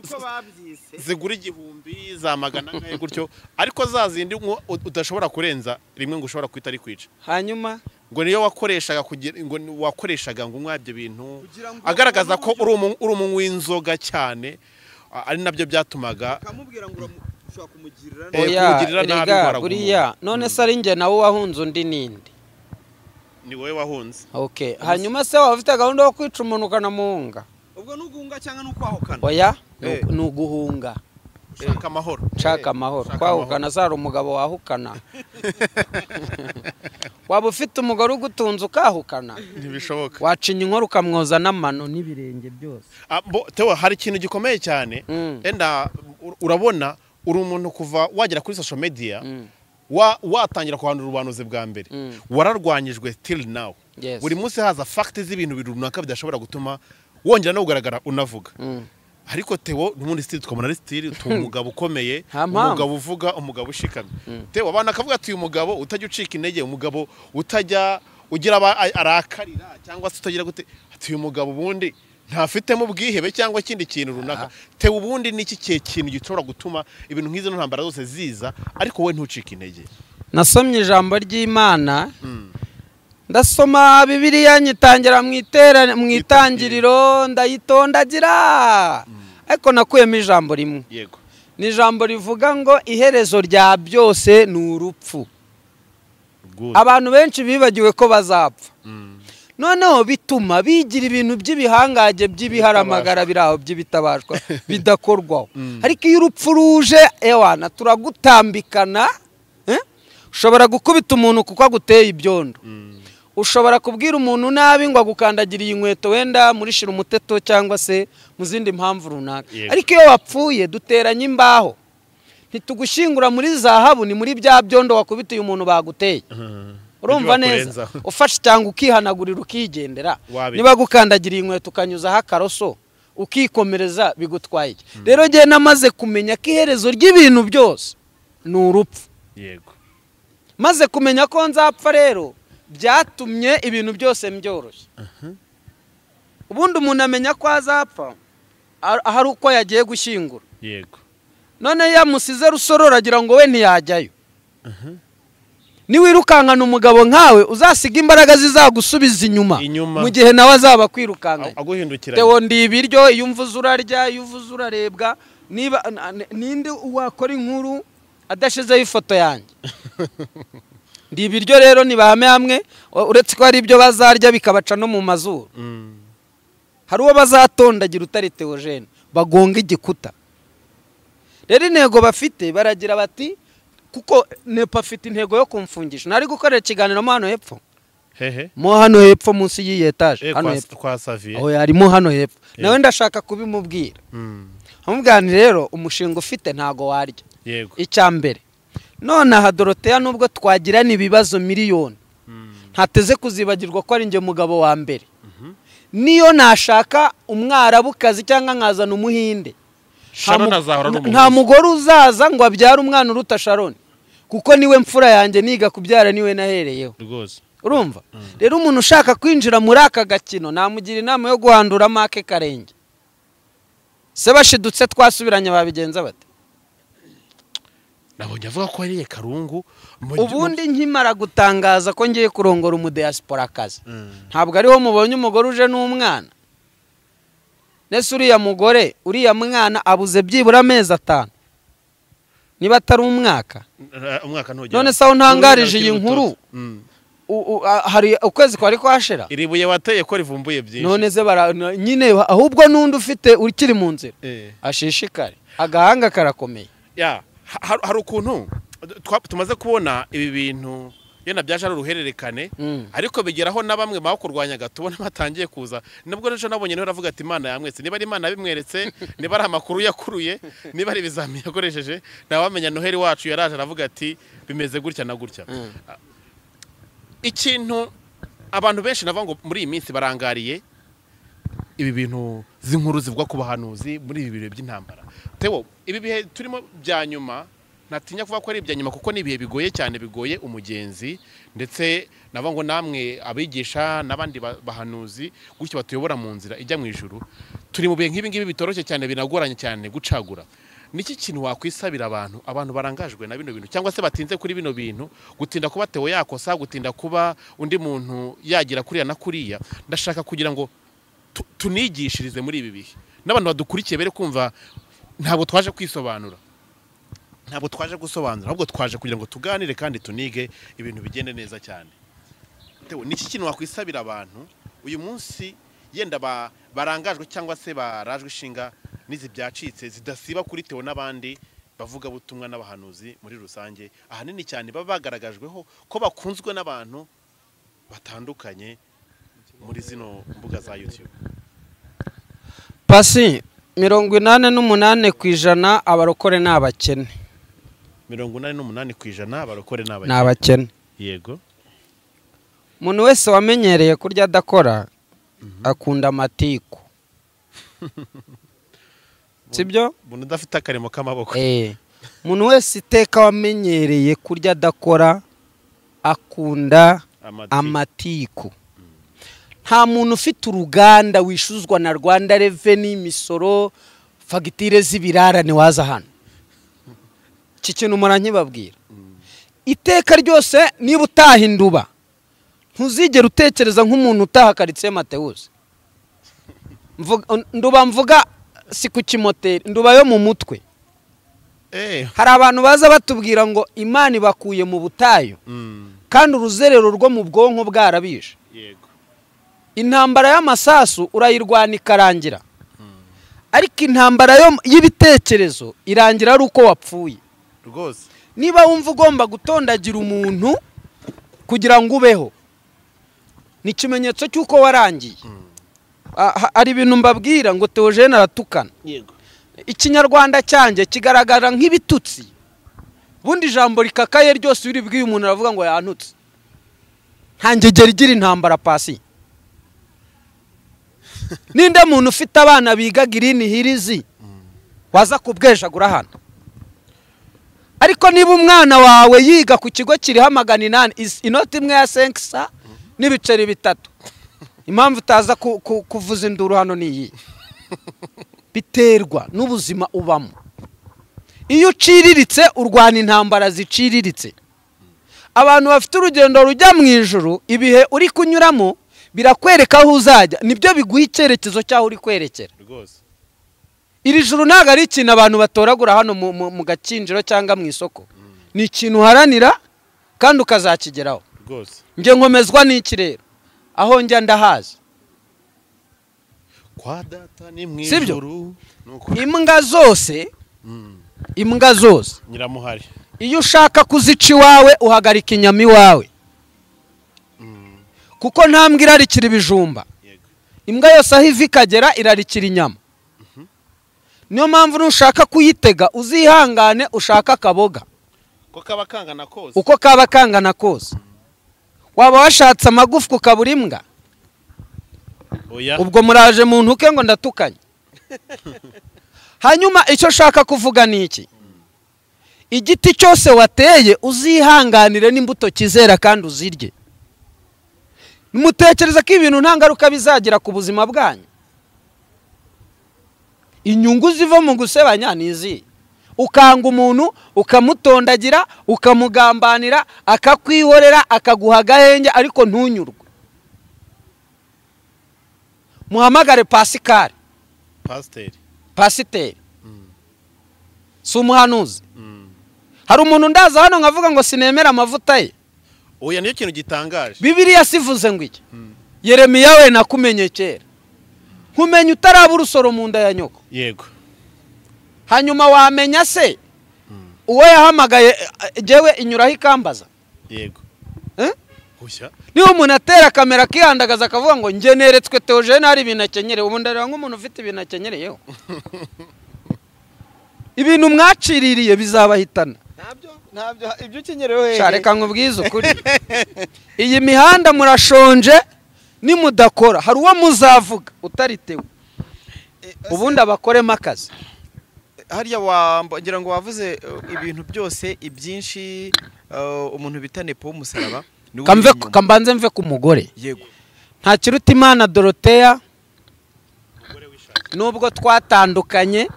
zigura igihumbi za magana ane gutyo ariko za zindi nko u- udashobora kurenza rimwe ngo ushobora kwita ari kwica hanyuma ngo niyo wakoreshaga kugira ngo ni- wakoreshaga ngo unywa ibyo bintu agaragaza ko uri umu- uri umunywi w'inzoga cyane a- ari nabyo byatumaga Eh, oya kumugirira nabi erega indwara buriya none se ari njye nawe wahunze undi ninde ni wowe wahunze okay hanyuma se waba ufite gahunda yo kwica umuntu ukanamuhunga ubwo n'uguhunga cyangwa n'ukwahukana oya ni Eh. ugu- ni uguhunga ushaka amahoro nshaka amahoro Shaka kwahukana zari umugabo wahukana waba ufite umugore ugutunze ukahukana ntibishoboka wacinya inkoro ukamwoza n'amano n'ibirenge byose Ah, bo- Theo, hari ikintu gikomeye cyane Mm. enda ur- urabona uri umuntu kuva wagera kuri social media Mm. wa- watangira kuhandura ubuhanuzi bwa mbere Mm. wararwanyijwe till now Yes. buri munsi haza fagiti z'ibintu runaka bidashobora gutuma wongera no kugaragara unavuga Mm. ariko tewo n'ubundi sitiri twamubona ari sitiri utu umugabo ukomeye Nta mpamvu. umugabo uvuga umugabo ushikamye tewo abantu akavuga ati uyu mugabo utajya ucika intege umugabo utajya ugira aba a- arakarira cyangwa se utagira gute ati uyu mugabo ubundi ntafitemo ubwihebe cyangwa ikindi kintu runaka tewo ubundi ni iki kihe kintu gishobora gutuma ibintu nk'izo ntambara zose ziza ariko wowe ntucike intege nasomye ijambo ry'imana ndasoma bibiliya nyitangira mu itera- mu itangiriro ndayitondagira ariko nakuyemo ijambo rimwe yego ni ijambo rivuga ngo iherezo rya byose ni urupfu Good. abantu benshi bibagiwe ko bazapfa noneho bituma bigira ibintu by'ibihangange by'ibiharamagara biri aho by'ibitabashwa bidakorwaho ariko iyo urupfu ruje ewana turagutambikana eh? ushobora gukubita umuntu kuko aguteye ibyondo ushobora kubwira umuntu nabi ngo agukandagire iyi nkweto wenda murishira umuteto cyangwa se mu zindi mpamvu runaka Yego. ariko iyo wapfuye duteranye imbaho ntitugushyingura muri zahabu ni muri bya byondo wakubitiye umuntu baguteye urumva Ibyo neza bakurenzaho. ufashe cyangwa ukihanagurira ukigendera Wabi. niba gukandagiriye inkweto ukanyuzaho akaroso ukikomereza bigutwaye iki rero ngewe namaze kumenya ko iherezo ry'ibintu byose ni urupfu yego maze kumenya ko nzapfa rero byatumye ibintu byose mbyoroshya ubundi umuntu amenya ko azapfa a- ahari uko yagiye gushyingura yego none yamusize rusororo agira ngo we ntiyajyayo niwirukankana umugabo nkawe uzasiga imbaraga zizagusubiza inyuma Inyuma. mu gihe nawe azaba akwirukankanye aguhindukira tewo ndi ibiryo iyo umvuze urarya iyo uvuze urarebwa niba na- na- ninde wakora inkuru adashyizeho ifoto yanjye ndi ibiryo rero ntibahame hamwe u- uretse ko hari ibyo bazarya bikabaca no mu mazuru hari uwo bazatondagira utari teogene bagonga igikuta rero intego bafite baragira bati kuko nepa afite intego yo kumfungisha nari gukorera ikiganiro mo hano hepfo hehe mo hano hepfo munsi y'iyi etaje Eh, hano kwa- hepfo kwa saviye oya harimo hano hepfo nawe ndashaka kubimubwira nkamubwira nti rero umushinga ufite ntago warya yego icya mbere none aha doroteya nubwo twagirana ibibazo miliyoni ntateze kuzibagirwa ko ari njye mugabo wa mbere niyo nashaka umwarabukazi cyangwa nkazana umuhinde nta Sharon mu- azahora ari nta- nta umuhuza. mugore uzaza ngo abyare umwana uruta sharoni kuko niwe mfura yanjye niga kubyara niwe nahereyeho rwose urumva rero umuntu ushaka kwinjira muri aka gakino namugira inama yo guhandura make karenge se bashidutse twasubiranye babigenza bate nabonye avuga ko yariye karungu mu- ubundi nkimara gutangaza ko ngiye kurongora umudiyasiporakazi Mm. ntabwo ariho mubonye umugore uje n'umwana nese uriya mugore uriya mwana abuze byibura amezi atanu niba atari umwaka Eh, umwaka ntugera none se aho ntangarije iyi Ururimi nkuru rutoto. Mm. u- u- a- hari ukwezi kwari kwashira iri buye wateye ko rivumbuye byinshi none ze bara na- nyine ahubwo n'undi ufite ukiri mu nzira Eh. ashishikare agahanga karakomeye ya ha- ha- hari ukuntu twa- tumaze kubona ibi bintu yenda byaje ari uruhererekane Mm. ariko bigeraho na bamwe bakurwanyaga tubona batangiye kuza nabwo rero nabonye niho aravuga ati imana yamwetse niba ari imana yabimweretse niba ari amakuru yakuruye niba ari ibizamini yakoresheje ntawamenya noheli wacu yaraje aravuga ati bimeze gutya na gutya ikintu abantu benshi navuga ngo muri iyi minsi barangariye ibi bintu z'inkuru zivuga ku bahanuzi muri ibi bihe by'intambara tewo ibi bihe turimo bya nyuma ntatinya kuvuga ko ari ibya nyuma kuko ni ibihe bigoye cyane bigoye umugenzi ndetse navuga ngo namwe abigisha n'abandi ba- bahanuzi gutyo batuyobora mu nzira ijya mu ijuru turi mu bihe nk'ibi ngibi bitoroshye cyane binagoranye cyane gucagura niki kintu wakwisabira abantu abantu barangajwe na bino bintu cyangwa se batinze kuri bino bintu gutinda kuba tewo yakosa gutinda kuba undi muntu yagira kuriya na kuriya ndashaka kugira ngo tu- tunigishirize muri ibi bihe n'abantu badukurikiye bere kumva ntabwo twaje kwisobanura ntabwo twaje gusobanura ahubwo twaje kugira ngo tuganire kandi tunige ibintu bigende neza cyane Tewo, ni iki kintu wakwisabira abantu uyu munsi yenda ba- barangajwe cyangwa se barajwe ishinga n'izi byacitse zidasiba kuri tewo n'abandi bavuga butumwa n'abahanuzi muri rusange ahanini cyane baba bagaragajweho ko bakunzwe n'abantu batandukanye muri zino mbuga za YouTube pasi mirongo inani n'umunani ku ijana abarokore ni abakene mirongo inani n'umunani ku ijana abarokore ni ni abakene abakene yego umuntu wese wamenyereye kurya adakora akunda amatiku sibyo umuntu udafite akarimo k'amaboko Eh, umuntu wese iteka wamenyereye kurya adakora akunda amatiku amatiku nta muntu ufite uruganda wishuzwa na rwanda reveni imisoro fagitire z'ibirarane waza hano iki kintu muranyibabwira iteka ryose niba utaha induba ntuzigere utekereza nk'umuntu utaha karitsiye matewusi Mvuga- nduba mvuga si ku kimoteri nduba yo mu mutwe eh hari abantu baza batubwira ngo imana ibakuye mu butayu mm, kandi uruzerero rwo mu bwonko bwarabije yego intambara y'amasasu urayirwana ikarangira ariko intambara yo- y'ibitekerezo irangira ari uko wapfuye rwose niba wumva ugomba gutondagira umuntu kugira ngo ubeho ni ikimenyetso cy'uko warangiye Ah, ha- hari ibintu mbabwira ngo teogene aratukana yego ikinyarwanda cyanjye kigaragara nk'ibitutsi ubundi ijambo rikakaye ryose biri bw'iyo umuntu aravuga ngo yantutse nta ngegera igira intambara pasi ninde muntu ufite abana biga girini hirizi waza kubwejagura hano ariko niba umwana wawe yiga ku kigo kiriho amagana inani is- inoti imwe ya senkisa n'ibiceri bitatu impamvu utaza ku- ku- kuvuza induru hano ni iyi biterwa n'ubuzima ubamo iyo uciriritse urwana intambara ziciriritse abantu bafite urugendo rujya mu ijuru ibihe uri kunyuramo birakwereka aho uzajya nibyo biguha icyerekezo cy'aho uri kwerekera rwose iri juru ntabwo ari ikintu abantu batoragura hano mu- mu- mu gakinjiro cyangwa mu isoko ni ikintu uharanira kandi ukazakigeraho rwose njye nkomezwa n'iki rero aho njya ndahazi kwa data ni mu Sibyo? ijuru nuko imbwa zose imbwa zose nyiramuhari iyo ushaka kuzica iwawe uhagarika inyama iwawe kuko nta mbwa irarikira ibijumba yego imbwa yose aho iva ikagera irarikira inyama niyo mpamvu nushaka kuyitega uzihangane ushaka akaboga ko kaba kangana kose uko kaba kangana kose waba washatse amagufwa ukabura imbwa oya ubwo muraje mu ntuke ngo ndatukanye hanyuma icyo ushaka kuvuga ni iki igiti cyose wateye uzihanganire n'imbuto kizera kandi uzirye mutekereza ko ibintu nta ngaruka bizagira ku buzima bwanyu inyungu ziva mu gusebanya ni izihe ukanga umuntu ukamutondagira ukamugambanira akakwihorera akaguha agahenge ariko ntunyurwe muhamagare pasikari pasiteri pasiteri si umuhanuzi Mm. hari umuntu ndaza hano nkavuga ngo sinemere amavuta ye oya niyo kintu gitangaje bibiriya sivuze ngo iki yeremiya we nakumenye kera nkumenya utaraba urusoro mu nda ya nyoko yego hanyuma wamenya se uwo yahamagaye eh, jyewe inyuraho ikambaza yego Eh? gushya niba umuntu atera kamera akihandagaza akavuga ngo njye neretswe teogene hari ibintu akenyereye ubu ndareba nk'umuntu ufite ibintu akenyereyeho ibintu mwaciririye bizabahitana ntabyo ntabyo ibyo ukenyerewe Sha, reka nkubwize ukuri iyi mihanda murashonje nimudakora hari uwo muzavuga utaritewe ubundi abakoremo akazi hariya wamba ngira ngo wavuze eh, ibintu byose ibyinshi eh, umuntu bita nepo w'umusaraba niwe Kamve- uri inyuma. kambanze mve ku mugore yego nta kiruta imana doroteya nubwo twatandukanye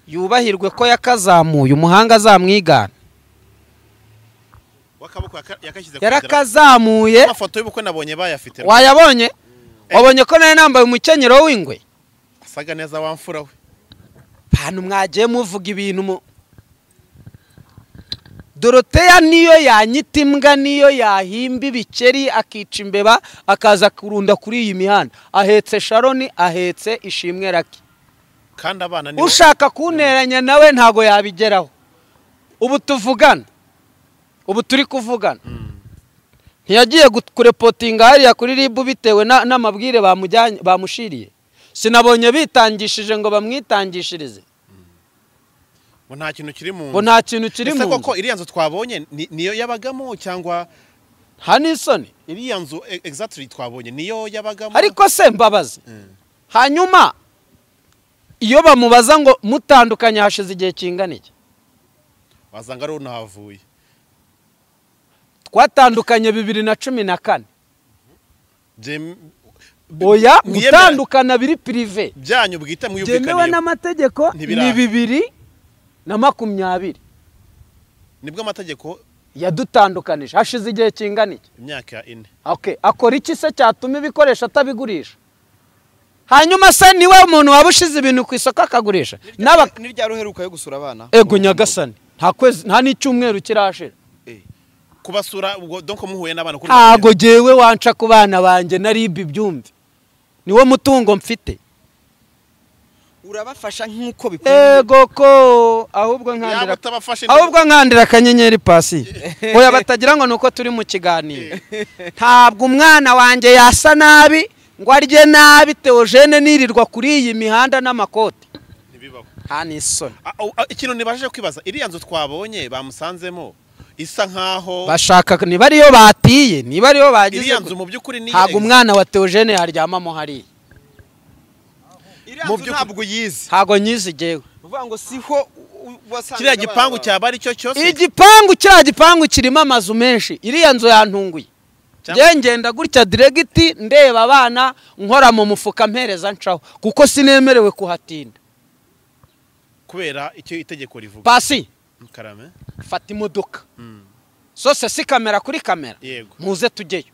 yubahirwe ko yakazamuye umuhanga azamwigana wakaboko yaka- yakashyize ku idarapo. yarakazamuye amafoto y'ubukwe nabonye bayafite wayabonye wabonye ko nawe nambaye umukenyero w'ingwe asaga neza wamfura we ahantu mwagiye muvuga ibintu mu doroteya niyo yanyita imbwa niyo yahimba ibikeri akica imbeba akaza kurunda kuri iyi mihanda ahetse sharoni ahetse ishimwe rake kandi abana ni ushaka kunteranya nawe ntago yabigeraho ubu tuvugana ubu turi kuvugana ntiyagiye gut- kurepotinga hariya kuri ribu bitewe na- n'amabwire bamujyanye- bamushiriye sinabonye bitangishije ngo bamwitangishirize bo nta kintu kiri mu ngo nta kintu kiri Ese mu nzu koko iriya nzu twabonye ni- niyo yabagamo cyangwa nta n'isoni iriya nzu e- exactly twabonye niyo yabagamo ariko se mbabazi hanyuma iyo bamubaza ngo mutandukanye hashize igihe kingana iki wasanga ari unahavuye twatandukanye bibiri na cumi na kane Byem- oya mwiyemera- gutandukana biri pirive byanyu bwite byemewe mwiyumvikaniyeho n'amategeko Ntibiraba. ni bibiri na makumyabiri nibwo amategeko yadutandukanije hashize igihe kingana iki imyaka ine Okay, akora iki se cyatuma ibikoresho atabigurisha hanyuma se niwe umuntu waba ushize ibintu ku isoko akagurisha n'aba niryaruheruka yo gusura abana ego nyagasani nta kwezi nta n'icyumweru kirashira kubasura ubwo donc muhuye n'abana kuri ntago jyewe wanca ku bana banjye na ribi byumve niwo mutungo mfite urabafasha nk'uko bikwiye ego ko ahubwo yaba nkandira utabafashe ahubwo nkandira akanyenyeri pasiye oya batagira ngo ni uko turi mu kiganiro ntabwo umwana wanjye yasa nabi ngo arye nabi teogene nirirwa kuri iyi mihanda n'amakoti ntibibaho nta n'isoni Ah, oh, ah, ikintu nibashije kwibaza iriya nzu twabonye bamusanzemo isa nkaho bashaka niba ariyo batiye niba ariyo bagize iriya nzu mu by'ukuri ni ntabwo umwana wa teogene yaryamamo hariya iriya Mu nzu by'ukuri- ntabwo uyizi ntabwo nyizi igewe uvuga ngo siho u- u- wasangaga kiriya abana gipangu bawe. cyaba ari cyo cyose igipangu cya gipangu kirimo amazu menshi iriya nzu yantunguye Cyangwa- njye ngenda gutya diregiti ndeba abana nkora mu mufuka mpereza ncaho kuko sinemerewe kuhatinda kubera icyo itegeko rivuga pasi karame fata imodoka Mm. zose si kamera kuri kamera yego muze tujyeyo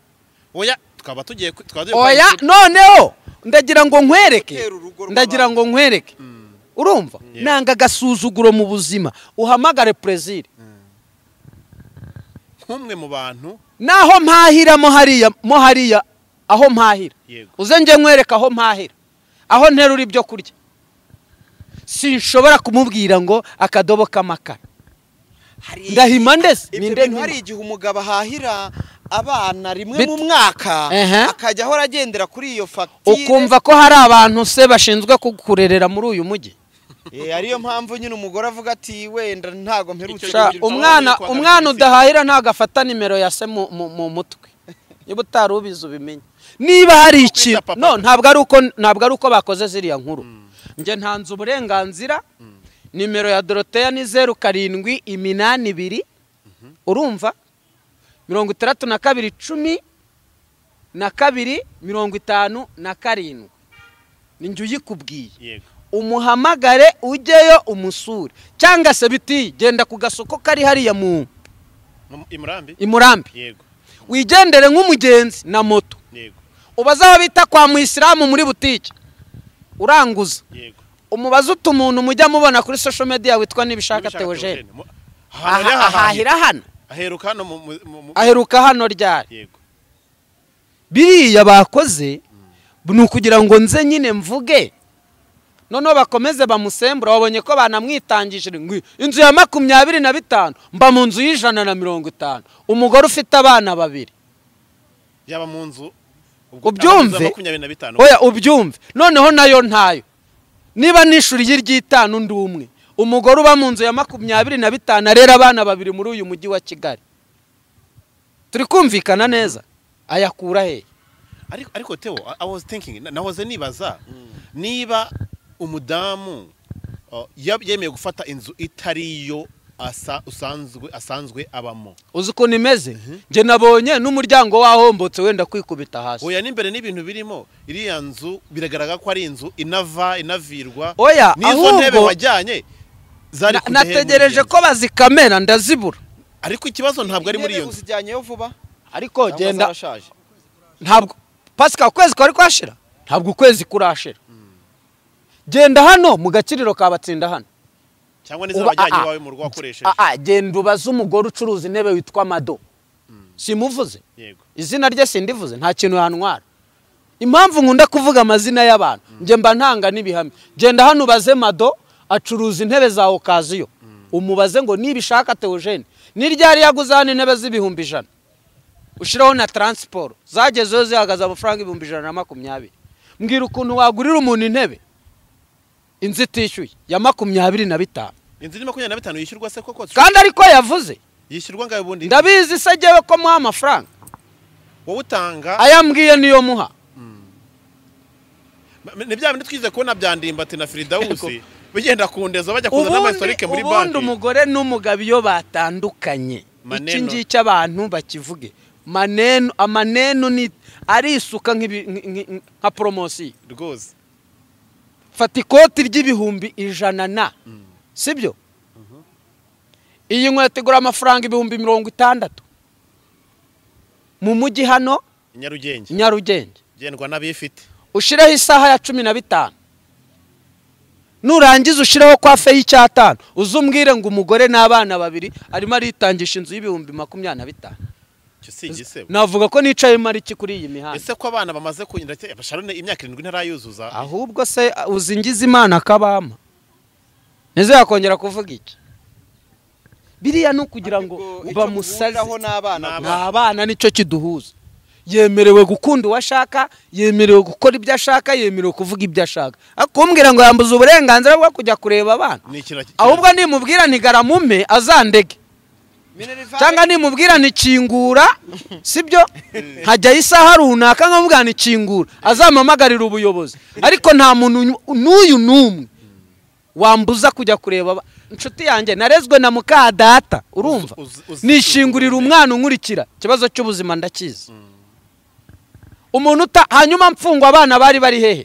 oya twaba tugiye ku- twaba tugiye oya kwandikira- noneho ndagira ngo nkwereke Gutera urugo rw'abantu. ndagira ngo nkwereke Mm. urumva Yeah. nanga agasuzuguro mu buzima uhamagare perezida nk'umwe mu bantu naho mpahira mo hariya mo hariya aho mpahira yego uze njye nkwereka aho mpahira aho nterura ibyo kurya sinshobora kumubwira ngo akadobo k'amakara Hari ndahima ndese ibyo ninde bintu hari nkima? igihe umugabo ahahira abana rimwe Bit- mu mwaka Ehe. akajya ahora agendera kuri iyo fagitire ukumva ko hari abantu se bashinzwe kukurerera muri uyu mujyi Eh, ariyo mpamvu nyine umugore avuga ati wenda ntago Icyo mperutse Sha, gihe umwana ugiye kwa umwana Gatolika. udahahira ntabwo afata nimero ya se mu- mu mu mutwe niba utari ubizi ubimenye niba hari ikintu papa. no ntabwo ari uko ntabwo ari uko bakoze ziriya nkuru njye ntanze uburenganzira nimero ya doroteya ni zeru karindwi iminani ibiri urumva mirongo itandatu na kabiri icumi na kabiri mirongo itanu na karindwi ni njye uyikubwiye yego umuhamagare ujyeyo umusure cyangwa se biti genda ku gasoko kari hariya mu Mu- i murambi i murambi yego wigendere nk'umugenzi na moto yego ubaze aho bita kwa muyisilamu muri butike uranguza yego umubaze utu umuntu mujya mubona kuri social media witwa nibishaka Nibishaka teogene Theogene. Mu- ahantu Aha- rero hahahira ahahira hano aheruka hano mu- mu- mu- mu- aheruka hano ryari yego biriya bakoze ni ukugira ngo nze nyine mvuge noneho bakomeze bamusembura babonye ko banamwitangije ngo inzu ya makumyabiri na bitanu mba mu nzu y'ijana na mirongo itanu umugore ufite abana babiri yaba mu nzu ubwo- Ubyumve. amazu ya makumyabiri na bitanu oya ubyumve noneho nayo ntayo niba nishuriye iry'itanu ndi umwe umugore uba mu nzu ya makumyabiri na bitanu arera abana babiri muri uyu mujyi wa kigali turi kumvikana neza ayakura hehe ariko ariko teo I- i was thinking na- nahoze nibaza niba umudamu uh, yab- yemeye gufata inzu itari yo asa- usanzwe asanzwe abamo uzi ukuntu imeze njye nabonye n'umuryango wahombotse wenda kwikubita hasi oya n'imbere n'ibintu birimo iriya nzu biragaragara ko ari inzu inava inavirwa Oya, n'izo ahubwo- ntebe wajyanye zari Na- ku dehe nategereje muri ko bazikamera ndazibura ariko ikibazo ntabwo ari muri iyo nzu uzijyanyeyo vuba ariko cyangwa genda zarashaje ntabwo pasika ukwezi kwari kwashira ntabwo ukwezi kurashira genda hano mu gakiriro kabatsinda hano cyangwa n'izo Uba- wajyanye ah, ah. iwawe mu rugo wakoresheje Ah, ah, genda ubaze umugore ucuruza intebe witwa mado simuvuze yego izina rye sindivuze nta kintu yantwara impamvu nkunda kuvuga amazina y'abantu njye mba ntanga n'ibihamya genda hano ubaze mado acuruza intebe za okaziyo umubaze ngo nibishaka teogene ni ryari yaguze hano intebe z'ibihumbi ijana ushyiraho na taransiporo zagezeho zihagaze amafaranga ibihumbi ijana na makumyabiri mbwira ukuntu wagurira umuntu intebe inzu itishyuye ya makumyabiri na bitanu inzu ni makumyabiri na bitanu yishyurwa se koko kandi ariko yavuze yishyurwa ngaho ubundi ndabizi se jyewe ko muha amafaranga wowe utanga ayambwiye niyo muha ni bya bindi twize kubona byandimbati na firidawusi bigenda kundeza bajya kuzana n'amahistorike muri ubundi banki umugore n'umugabo iyo batandukanye Maneno. iki ngiki abantu bakivuge manenu amanenu ni arisuka nk'ibi- nk- nk- nka poromosiyo rwose fata ikoti ry'ibihumbi ijana na sibyo iyi nkweto igura amafaranga ibihumbi mirongo itandatu mu mujyi hano i nyarugenge nyarugenge igendwa n'abifite ushireho isaha ya cumi na bitanu nurangiza ushireho kwa fe y'icyatanu uzumbwire ngo umugore n'abana babiri arimo aritangisha inzu y'ibihumbi makumyabiri na bitanu icyo si igisebo navuga ko nicaye mariki kuri iyi mihanda ese ko abana bamaze kunyura basharone imyaka irindwi ntarayuzuza ahubwo se uh, uzingiza imana akabama nizo yakongera kuvuga iki biriya ni ukugira ngo bamusaze bamusazeho n'abana Ni ni abana nicyo kiduhuza yemerewe gukunda uwo ashaka yemerewe gukora ibyo ashaka yemerewe kuvuga ibyo ashaka ariko kumbwira ngo yambuze uburenganzira bwo kujya kureba abana ni ikintu ki- ahubwo nimubwira nti garamume azandege cyangwa nimubwira nti kingura sibyo hajyaho isaha runaka nkamubwira nti kingura azamamagarira ubuyobozi ariko nta muntu unyu- n'uyu n'umwe wambuza kujya kureba aba- inshuti yanjye narezwe na muka data urumva Uzi- uzi- nishingurira umwana unkurikira ikibazo cy'ubuzima ndakizi umuntu uta hanyuma mfungwa abana bari bari hehe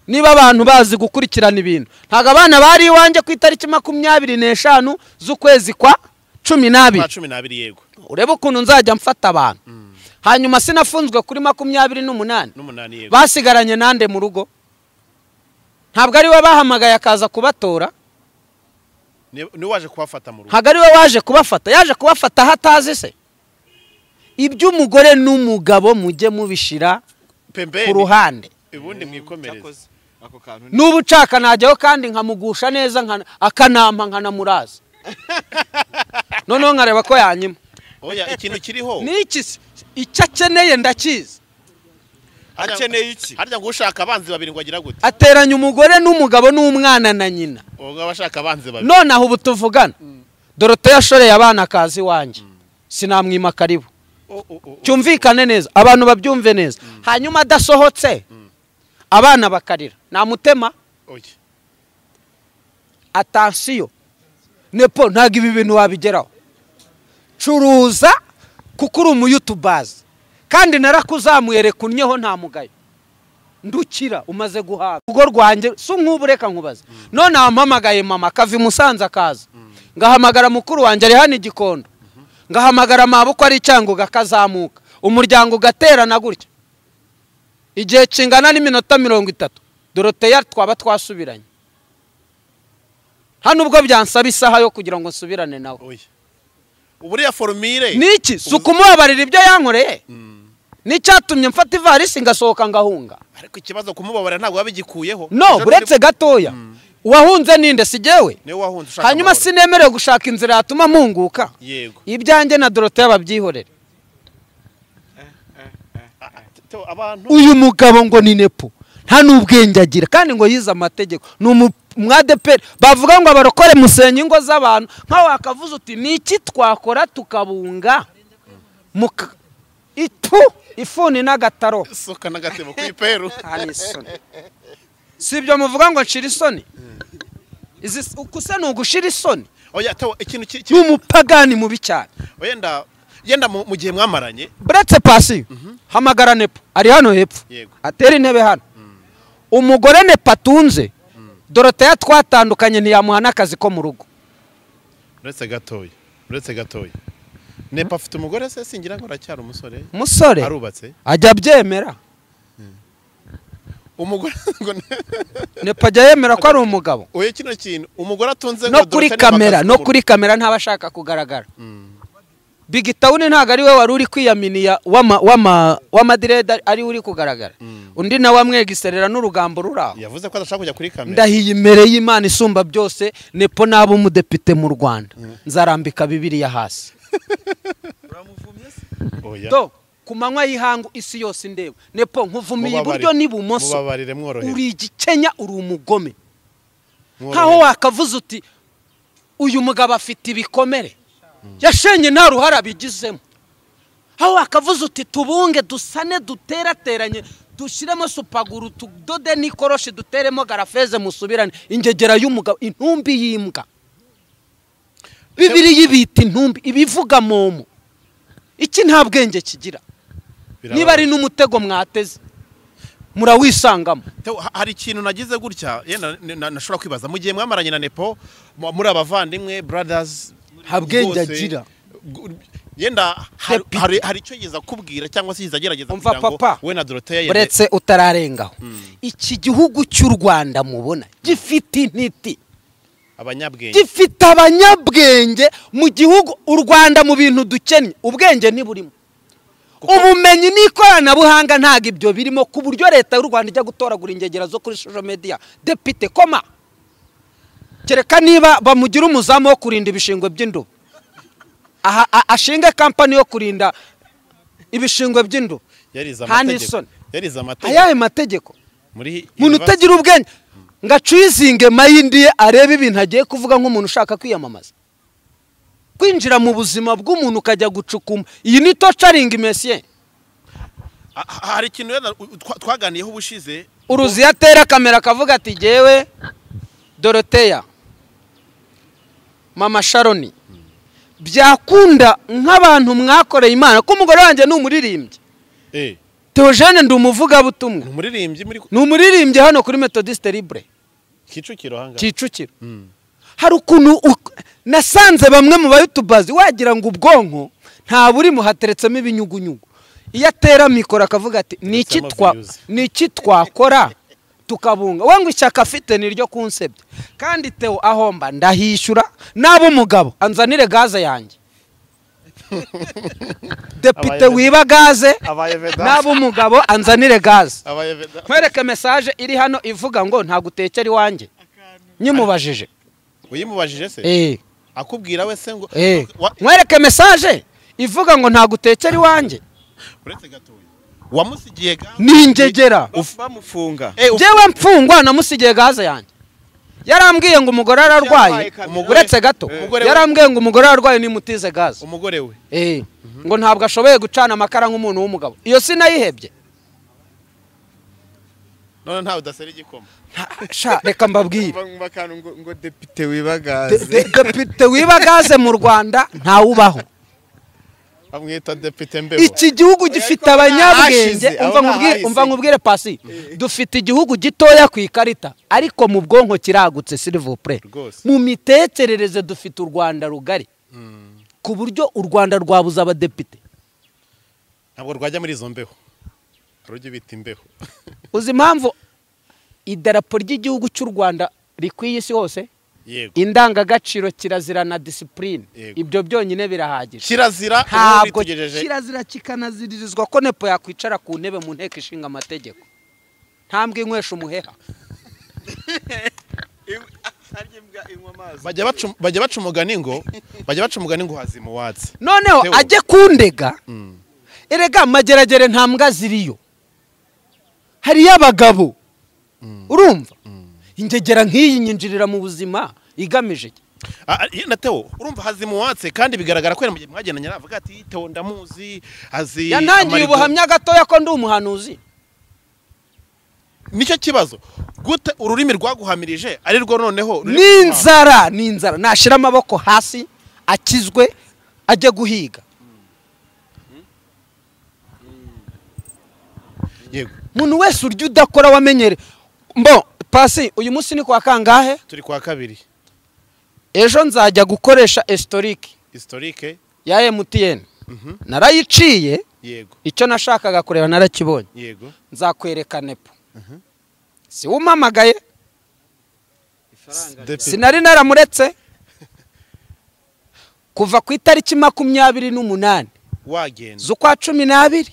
niba abantu bazi gukurikirana ibintu ntabwo abana bari iwanjye ku itariki makumyabiri n'eshanu z'ukwezi kwa cumi n'abiri kwa cumi n'abiri yego urebe ukuntu nzajya mfata abantu hanyuma sinafunzwe kuri makumyabiri n'umunani n'umunani yego basigaranye nande mu rugo ntabwo ari we bahamagaye akaza kubatora Ni- ni waje kubafata mu rugo ntabwo ari we waje kubafata yaje kubafata aho atazi se iby'umugore n'umugabo mujye mubishira ku pembeni ruhande ubundi mwikomereze ako kantu ni n'ubu nshaka najyaho kandi nkamugusha neza nkana- akanampa nkanamuraza noneho nkareba ko yanyima oya ikintu kiriho ni iki se? icyo akeneye ndakizi harya- akeneye iki? harya ngo ushaka abanzi babiri ngo agira gute ateranya umugore n'umugabo n'umwana na nyina ubwo abashaka abanzi babiri nonaha ubu tuvugana doroteya ashoreye abana akazi iwanjye sinamwima karibu O- o- o- o- cyumvikane neza abantu babyumve neza hanyuma adasohotse abana bakarira namutema oya. atansiyo nepo ntabwo ibi bintu wabigeraho curuza kuko uri umuyutubazi kandi narakuzamuye reka unnyeho nta mugayo ndukira umaze guhabwa urugo rwanjye si nk'ubu reka nkubaze none wampamagaye mama akava i musanze akaza ngahamagara mukuru wanjye ari hano i gikondo ngahamagara mabukwe ari icyango gakazamuka umuryango ugaterana gutya igihe kingana n'iminota mirongo itatu doroteya twaba twasubiranye hano ubwo byansaba isaha yo kugira ngo nsubirane nawe oya uburiya forumire niki si ukumubabarira ibyo yankoreye n'icyatumye mfata ivarisi ngasohoka ngahunga ariko ikibazo kumubabarira ntabwo wabigikuyeho no uretse gatoya uwahunze ninde si jyewe niwe wahunze ushaka hanyuma amahoro. sinemerewe gushaka inzira yatuma mpunguka yego ibyanjye na doroteya babyihorere Te- abantu uyu mugabo ngo ni nepo nta n'ubwenge agira kandi ngo yize amategeko ni umwadeperi bavuga ngo abarokore musenya ingo z'abantu nkaho wakavuze uti ni iki twakora tukabunga muka itu ifuni n'agataro soka n'agatebo ku iperu kandi isoni si ibyo muvuga ngo nshira isoni Izi s- uku se ni ugushira isoni oya tewo ikintu ki- ni ki- umupagani mubi cyane wenda yenda mu mu gihe mwamaranye buretse pasiyo hamagara nepo ari hano hepfo Yego. atera intebe hano umugore nepo atunze doroteya twatandukanye ntiyamuha n'akazi ko mu rugo uretse gatoya uretse gatoya nepa afite umugore se singira ngo aracyari umusore umusore arubatse ajya abyemera umugore ngo ne- nepo ajya yemera ko ari umugabo oya kino kintu umugore atunze no ngo kuri Dorothée ntabwo kamera akazi no mu kuri kamera ntaba ashaka kugaragara big town ntabwo ari we wari uri kwiyaminiya w'ama- w'ama- w'amadirede ari we uri kugaragara undi nawe amwegiserera n'urugambo ruri aho rugo. yavuze ko adashaka kujya kuri kamera ndahiye imbere y'imana isumba byose nepo n'aba umudepite mu rwanda nzarambika bibiriya hasi oya do ku manywa y'ihangu isi yose indeba nepo nkuvumiye Mubabarire. iburyo n'ibumoso mubabarire mworohere uri igikenya uri umugome nkaho mworohere wakavuze uti uyu mugabo afite ibikomere yashenye nta ruhare abigizemo aho wakavuze uti tubunge dusane duterateranye dushyiremo supaguru tudode n'ikoroshi duteremo garafeze musubirane ingegera y'umugabo intumbi y'imbwa bibiri yibita intumbi ibivuga momo iki nta bwenge kigira niba ari n'umutego mwateze murawisangamo Tewo, ha- hari ikintu nagize gutya yenda n- na- nashobora kwibaza mu gihe mwamaranye na nepo mu- muri abavandimwe brothers Nta bwenge bwose, agira. gu- yenda hari- Depite. hari hari icyo yiza kubwira cyangwa se yiza agerageza Umva, kugira ngo papa. we na Dorothea yende- uretse utararengaho iki gihugu cy'u rwanda mubona gifite intiti abanyabwenge gifite abanyabwenge mu gihugu u rwanda mu bintu dukennye ubwenge ntiburimo ubumenyi n'ikoranabuhanga ntabwo ibyo birimo ku buryo leta y'u rwanda ijya gutoragura ingegera zo kuri social media depite koma kereka niba bamugira umuzamu wo kurinda ibishingwe by'indobo aha a- ashinge kampani yo kurinda ibishingwe by'indobo yarize nta amategeko n'isoni. yarize amategeko ayahe mategeko muri umuntu university. utagira ubwenge ngo acuyizinge mayindi ye arebe ibintu agiye kuvuga nk'umuntu ushaka kwiyamamaza kwinjira mu buzima bw'umuntu ukajya gucukuma iyi ni tocaringi mesiye Ha- ha- hari ikintu wenda u- twa- twaganiyeho ubushize uruziya atera kamera akavuga ati jyewe doroteya mama sharoni byakunda nk'abantu mwakoreye imana ko umugore wanjye ni umuririmbyi eh teogene ndi umuvugabutumwa ni umuririmbyi muri ni umuririmbyi hano kuri metodiste libre Kicukiro hanga kicukiro hari ukuntu uk- nasanze bamwe mu bayutubazi wagira ngo ubwonko nta burimo hateretsemo ibinyugunyugu iyo atera mikoro akavuga ati "Ni iki Hateretsemo twa- views." ni iki twakora tukabunga we ngo ishyaka afite ni ryo kunsebya kandi tewo ahomba ndahishyura naba umugabo anzanire gaze yanjye depite Abaye- wiba gaze abaye vedasi. naba umugabo anzanire gaze abayeveda nkwereke mesaje iri hano ivuga ngo ntagutekera iwanjye nyimubajije uyimubajije se Eh, akubwira we se ngo eh. Wa- nkwereke mesaje ivuga ngo ntagutekera iwanjye uretse gatoya wamusigiye ga ni ingegera bamufunga Eh, uf- njyewe mfungwa namusigiye gaze yanjye yarambwiye ngo umugore ararwaye Umugore- uretse gato Umugore- yarambwiye ngo umugore ararwaye nimutize gaze umugore we Eh, ngo ntabwo ashoboye gucana amakara nk'umuntu w'umugabo iyo sinayihebye none ntawe udasera igikoma Nta- sha reka mbabwire umva akantu ngo ngo depite De- wibagaze de- depite wiba gaze mu rwanda ntawubaho bamwita depite mbeho iki gihugu gifite abanyabwenge ahashize, umva aho nkubwire nahahise. umva nkubwire pasi dufite igihugu gitoya ku ikarita ariko mu bwonko kiragutse silivopure Rwose. mu mitekerereze dufite u rwanda rugari ku buryo u rwanda rwabuze abadepite ntabwo rwajya muri izo mbeho rujya bita imbeho uzi impamvu idarapo ry'igihugu cy'u rwanda rikwiye isi hose yego indangagaciro kirazira na disipurine Yego. ibyo byonyine birahagije kirazira ubu ntabwo bitugejeje kirazira kikanaziririzwa ko nepo yakwicara ku ntebe mu nteko ishinga amategeko ntambwe inywesha umuheha bajya baca bajya baca umugani ngo bajya baca umugani ngo hazima uwatsi noneho Theo. ajye kundega erega amageragere nta mbwa ziriyo hariyo abagabo urumva ingegera nk'iyi nyinjirira mu buzima igamije iki? Ah, ah, yenda Theo urumva hazima uwatsi kandi bigaragara ko yari mu gihe mwagendanye aravuga ati Theo ndamuzi azi yantangiye amarido." ubuhamya gatoya ko ndi umuhanuzi nicyo kibazo gute ururimi rwaguhamirije ari rwo noneho ruri kuguha- n'inzara n'inzara nashyira amaboko hasi akizwe ajye guhiga yego umuntu wese urya udakora wamenyere mbo pasi uyu munsi ni kwa kangahe turi kwa kabiri ejo nzajya gukoresha esitorike historique ya emutiyeni narayiciye yego icyo nashakaga kureba narakibonye yego nzakwereka nepo si umpamagaye Depite- sinari naramuretse kuva ku itariki makumyabiri n'umunani wagenda z'ukwa cumi n'abiri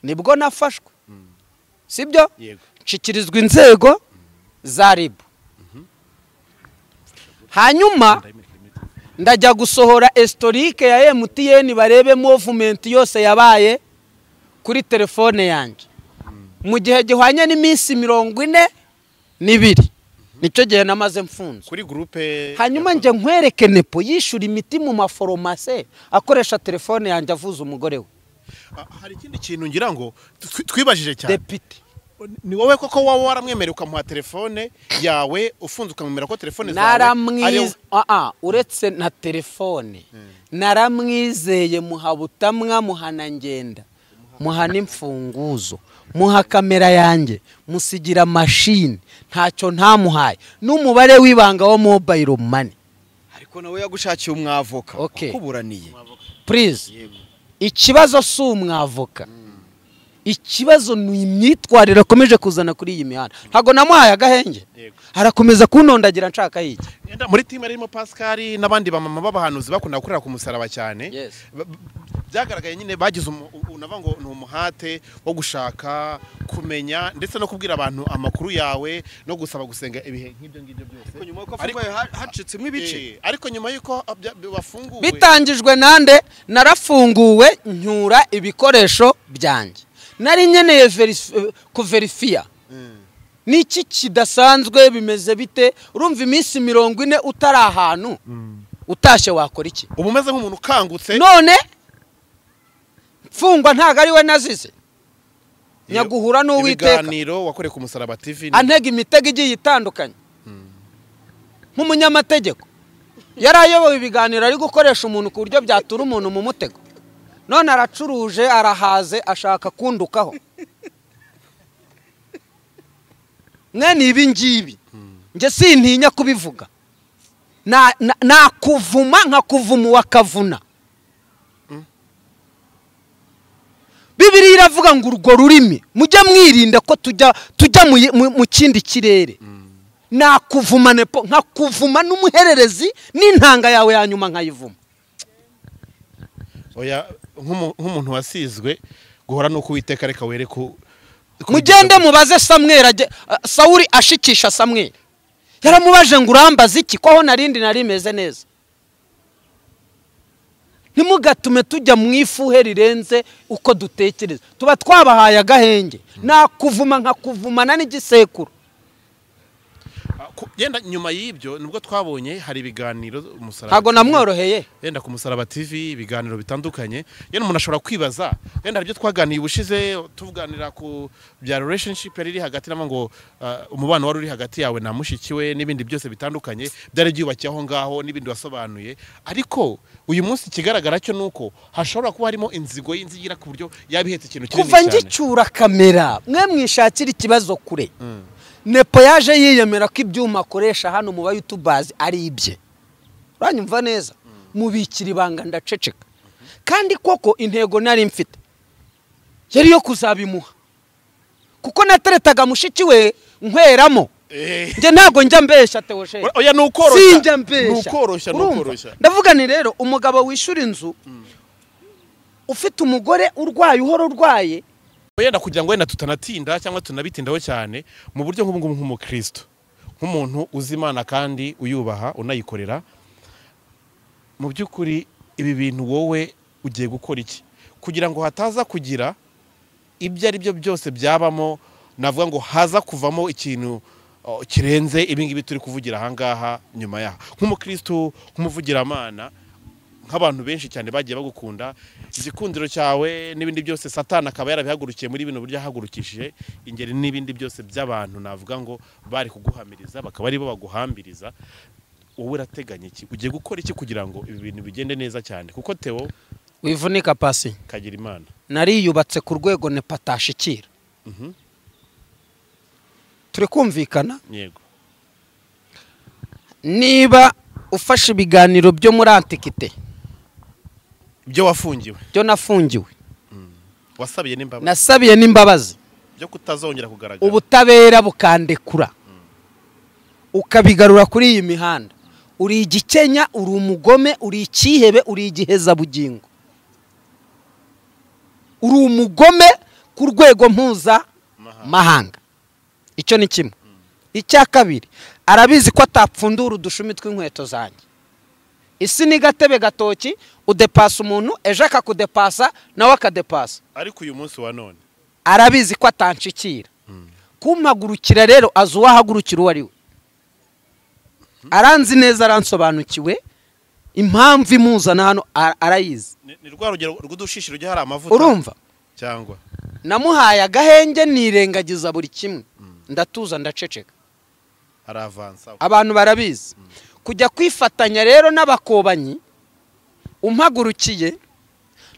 nibwo nafashwe sibyo yego nshyikirizwa inzego za ribu hanyuma ndajya gusohora esitorike ya emutiyeni barebe movumenti yose yabaye kuri telefone yanjye mu gihe gihwanye n'iminsi mirongo ine n'ibiri nicyo gihe namaze mfunze kuri groupe hanyuma njye nkwereke nepo yishyura imiti mu maforomase akoresha telefone yanjye avuza umugore we Ah, hari ikindi kintu ngira ngo twi- twibajije cyane depite ni wowe koko waba waramwemereye ukamuha telefone yawe ufunze ukamwemera ko telefone zawe ariyo- naramwize aha uretse na telefone naramwizeye muha butamwa muha na ngenda muha n'imfunguzo muha kamera yanjye musigira mashini ntacyo ntamuhaye n'umubare w'ibanga wa mobayiro mani ariko nawe yagushakiye umwavoka Okay. kuburaniye purize ikibazo si umwavoka ikibazo ni imyitwarire akomeje kuzana kuri iyi mihanda ntabwo namuhaye agahenge Yego. arakomeza kunondagira nshaka yiki Yenda muri timu harimo pascal n'abandi bamama b'abahanuzi bakunda gukorera ku musaraba cyane Yes. Ba- ba- byagaragaye nyine bagize umu- u- unava ngo ni umuhate wo gushaka kumenya ndetse no kubwira abantu amakuru yawe no gusaba gusenga ibihe nk'ibyo ngibyo byose nyuma yuko Ariko- afunguye ha- hacitsemo ibice Eh, ariko nyuma y'uko abya- bafunguwe bitangijwe nande narafunguwe ncyura ibikoresho byanjye nari nkeneye verisi- kuverifiya ni iki kidasanzwe bimeze bite urumva iminsi mirongo ine utari ahantu utashye wakora iki uba umeze nk'umuntu ukangutse none mfungwa ntabwo ari we nazize nyaguhura n'uwiteka ibiganiro wakoreye ku musaraba tv ni- antega imitego igiye itandukanye nk'umunyamategeko yari ayoboye ibiganiro ari gukoresha umuntu ku buryo byatura umuntu mu mutego none aracuruje arahaze ashaka kundukaho mwene ibi ngibi njye sintinya kubivuga Na- na- nakuvuma nkakuvuma uwakavuna bibiriya iravuga ngo urwo rurimi mujye mwirinda ko tujya tujya mu yi- mu- mu kindi kirere nakuvuma nepo nkakuvuma n'umuhererezi n'intanga yawe ya nyuma nkayivuma oya nk'umu- nk'umuntu wasizwe guhora n'uko uwiteka reka were ku ku- mugende mubaze samweri ajye- ah, sawuri ashikisha samweri yaramubaje ngo urambaza iki ko aho narindi nari imeze neza ntimugatume tujya mu ifuhe rirenze uko dutekereza tuba twabahaye agahenge nakuvuma nkakuvumana n'igisekuru Ah, ku- yenda nyuma y'ibyo nibwo twabonye hari ibiganiro umusaraba ntabwo TV. namworoheye yenda ku musaraba tv ibiganiro bitandukanye yenda umuntu ashobora kwibaza yenda hari ibyo twaganiye ubushize tuganira ku bya relationship yari iri hagati n'aho ngo ah, umubano wari uri hagati yawe na mushiki we n'ibindi byose bitandukanye byari byubakiye aho ngaho n'ibindi wasobanuye ariko uyu munsi ikigaragara cyo ni uko hashobora kuba harimo inzigo y'inzigira ku buryo yaba ihetse ikintu kinini kuva cyane ngicyura kamera mwe mwishakira ikibazo kure nepo yaje yiyemera ko ibyuma akoresha hano mu bayutubazi ari ibye uranyumva neza mubikira ibanga ndaceceka kandi koko intego nari mfite yari iyo kuzabimuha kuko nateretaga mushiki we nkweramo Eh. njye ntabwo njya mbeshya tewosheri Oya ni ukoroshya sinjya ni mbeshya ukoroshya ni Urumva? ukoroshya ndavuga ni rero umugabo wishyura inzu ufite umugore urwaye uhora urwaye yenda kugira ngo wenda tutanatinda cyangwa tunabitindaho cyane mu buryo nk'ubungubu nk'umukristo nk'umuntu uzi imana kandi uyubaha unayikorera mu by'ukuri ibi bintu wowe ugiye gukora iki kugira ngo hataza kugira ibyo ari byo byose byabamo navuga ngo haza kuvamo ikintu oh, kirenze ibi ngibi turi kuvugira aha ngaha nyuma yaha nk'umukristo nk'umuvugiramana nk'abantu benshi cyane bagiye bagukunda igikundiro cyawe n'ibindi byose satani akaba yarabihagurukiye muri bino buryo ahagurukishije ingeri n'ibindi byose by'abantu navuga ngo bari kuguhamiriza bakaba ari bo baguhambiriza wowe urateganya iki ugiye gukora iki kugira ngo ibi bintu bigende neza cyane kuko Theo wivunika pasi kagira imana nariyubatse ku rwego nepa atashikira Mhm. turi kumvikana yego niba ufashe ibiganiro byo muri antikite ibyo wafungiwe byo nafungiwe wasabiye n'imbabazi nasabiye n'imbabazi byo kutazongera kugaragara ubutabera bukandekura ukabigarura kuri iyi mihanda uri igikenya uri umugome uri icyihebe uri igihezabugingo uri umugome ku rwego mpuzamahanga icyo ni kimwe icya kabiri arabizi ko atapfundura udushumi tw'inkweto zanjye isi ni gatebe gatoki udepasa umuntu ejo akakudepasa nawe akadepasa ariko uyu munsi wa none arabizi ko atanshikira kumpagurukira rero azi uwahagurukira uwo ari we aranzi neza aransobanukiwe impamvu imuzana hano a- arayizi Ni ni rwa rugero rw'udushishiro ujya hari amavuta urumva cyangwa namuhaye agahenge nirengagiza buri kimwe ndatuza ndaceceka hari avansa abantu barabizi kujya kwifatanya rero n'abakobanyi umpagurukiye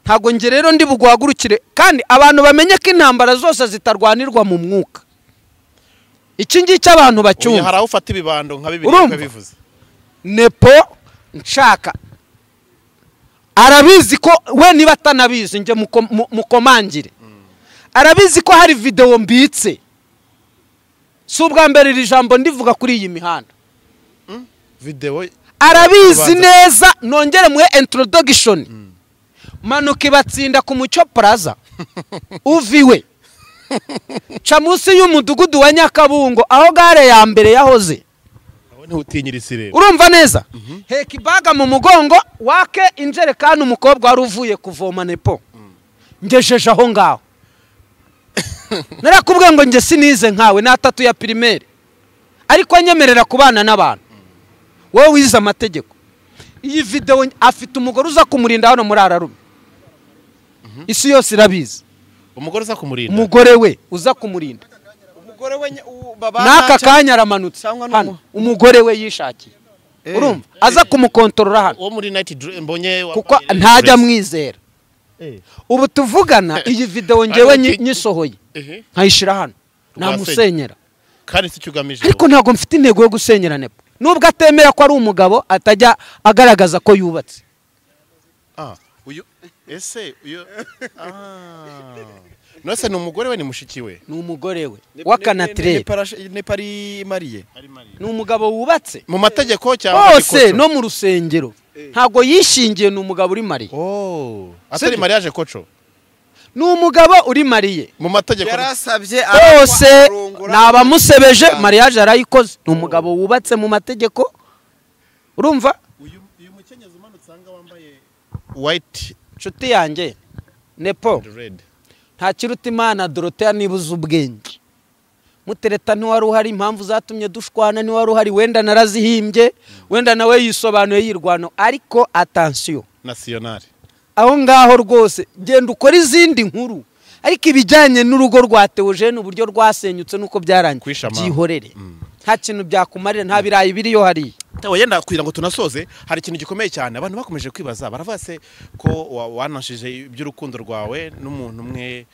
ntabwo njye rero ndi buguhagurukire kandi abantu bamenye ko intambara zose zitarwanirwa mu mwuka iki ngiki abantu Ubu hari bacyumva aho ufata ibibando nka bibiri Urumva? ukabivuza nepo nshaka arabizi ko we niba atanabizi njye muko- mu- mukomangire arabizi ko hari videwo mbitse si ubwa mbere iri jambo ndivuga kuri iyi mihanda videwo arabizi Kubanza. neza nongere muhe introdogishoni manuka ibatsinda ku mucyo plaza uviwe ca munsi y'umudugudu wa nyakabungo aho gare ya mbere yahoze nawe ntiwutinyire isirere urumva neza heka ibaga mu mugongo wake injerekani umukobwa wari uvuye kuvoma nepo ngejeje aho ngaho narakubwiye ngo nge sinize nkawe n'atatu ya pirimeri ariko nyemerera kubana n'abantu wowe wize amategeko iyi videwo nge- afite umugore uza kumurinda hano muri ararume isi yose irabizi umugore uza kumurinda umugore we uza kumurinda umugore we nye- u- baba n'aka ntaca- kanya aramanutse cyangwa ni hano umu- umugore we yishakiye Eh. urumva aza kumukontorora hano uwo muri nayiti dure mbonye wambaye kuko Nike ntajya dress. amwizera ubu tuvugana iyi videwo ngewe nyi- nyisohoye Ehe. nkayishyira hano Rwasenya. namusenyera kandi si icyo ugamije ariko ntabwo mfite intego yo gusenyera nepo nubwo atemera ko ari umugabo atajya agaragaza ko yubatse Ah, uyu ese uyu ah nose ni umugore we ni mushiki we ni umugore we Ne- ne- ne- ne- w'akanatirere parash- ne pari mariye ni umugabo wubatse mu mategeko cyangwa hose gikoco? no mu rusengero ntabwo yishingiye ni umugabo uri mariye oh atari mariage koco ni umugabo uri mariye mu mategeko yarasabye hose ni abamusebeje mariage arayikoze ni umugabo wubatse mu mategeko urumva uyu uyu mukenyezi umanutse hanga wambaye white inshuti yanjye nepo and red ntakiruta imana doroteya nibuze ubwenge mutereta ntiwari uhari impamvu zatumye dushwana ntiwari uhari wenda narazihimbye wenda nawe yisobanuye yirwano ariko atansiyo national aho ngaho rwose genda ukora izindi nkuru ariko ibijyanye n'urugo rwa teogene uburyo rwasenyutse n'uko byarangiye Kwishama. byihorere nta kintu byakumarira nta birayi biriyo hariya Tawe yenda kugira ngo tunasoze hari ikintu gikomeye cyane abantu bakomeje kwibaza baravuga se ko wa- wanashije iby'urukundo rwawe n'umuntu umwe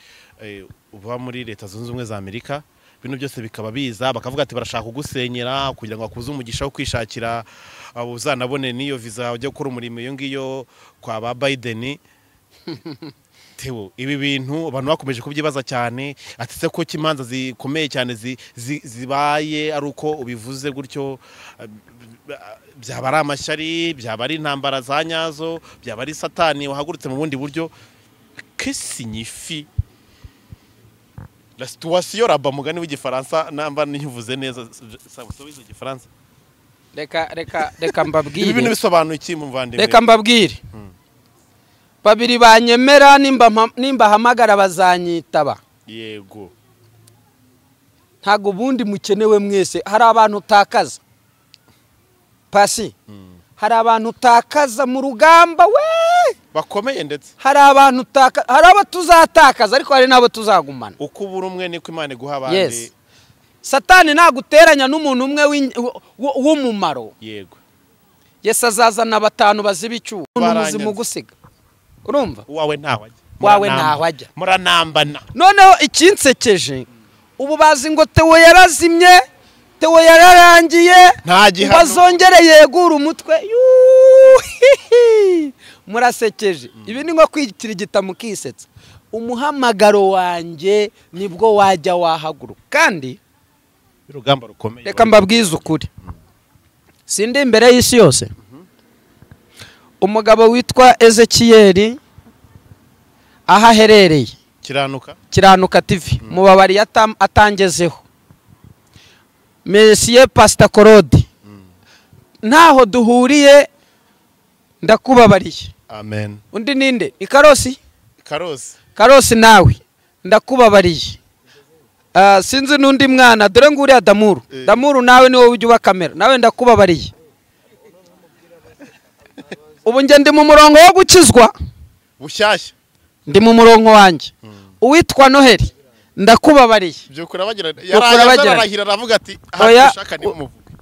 eh, uba muri leta zunze ubumwe za Amerika bino byose bikaba biza bakavuga ati barashaka kugusenyera kugira ngo bakuze umugisha wo kwishakira abo uzanabone n'iyo viza ujya gukora umurimo iyo ngiyo kwa ba Biden Tewo ibi bintu abantu bakomeje kubyibaza cyane ati se ko imanza zikomeye cyane zi- zi- zibaye ari uko ubivuze gutyo eh, byaba ari amashyari byaba ari intambara za nyazo byaba ari satani wahagurutse mu bundi buryo que signifie la situation raba mugani w'igifaransa namba nivuze neza sa- sa- wize igifaransa reka reka reka ibi bintu mbabwire bisobanuye iki muvandimwe reka mbabwire babiri banyemera nimba mpa- nimbahamagara bazanyitaba yego ntabwo ubundi mukenewe mwese hari abantu utakaza pasi hari abantu utakaza mu rugamba we bakomeye ndetse hari abantu utakaza hari abo tuzatakaza ariko hari n'abo tuzagumana uko ubura umwe niko imana iguha abandi yes satani naguteranya n'umuntu umwe w'in- w- w'umumaro yego yesi azazana batanu baziba icyuho umuntu muzima ugusiga urumva uwawe ntaho ajya Wawe Muranamba- ntaho ajya. muranambana noneho ikinsekeje ubu bazi ngo tewo yarazimye tewo yararangiye Nta gihano. bazongere yegura umutwe Yuhihi! murasekeje ibi ni nko kwikirigita mukisetsa umuhamagaro wanjye nibwo wajya wahaguruka kandi urugamba rukomeye reka mbabwize ukuri sindi imbere y'isi yose umugabo witwa ezekiyeri aho aherereye kiranuka kiranuka tivi mubabariye atam- atangezeho mesiye pasita korodi ntaho duhuriye ndakubabariye amen undi ninde ni karosi karosi karosi nawe ndakubabariye Ah, sinzi n'undi mwana dore nguriya damuru damuru nawe ni wowe ujya uba kamera nawe ndakubabariye ubu njye ndi mu murongo wo gukizwa bushyashya ndi mu murongo wanjye uwitwa noheli ndakubabariye byukura bagira Byukura yaraza bagiranye. ararahira aravuga ati Oya, aha dushaka ni u- umuvugo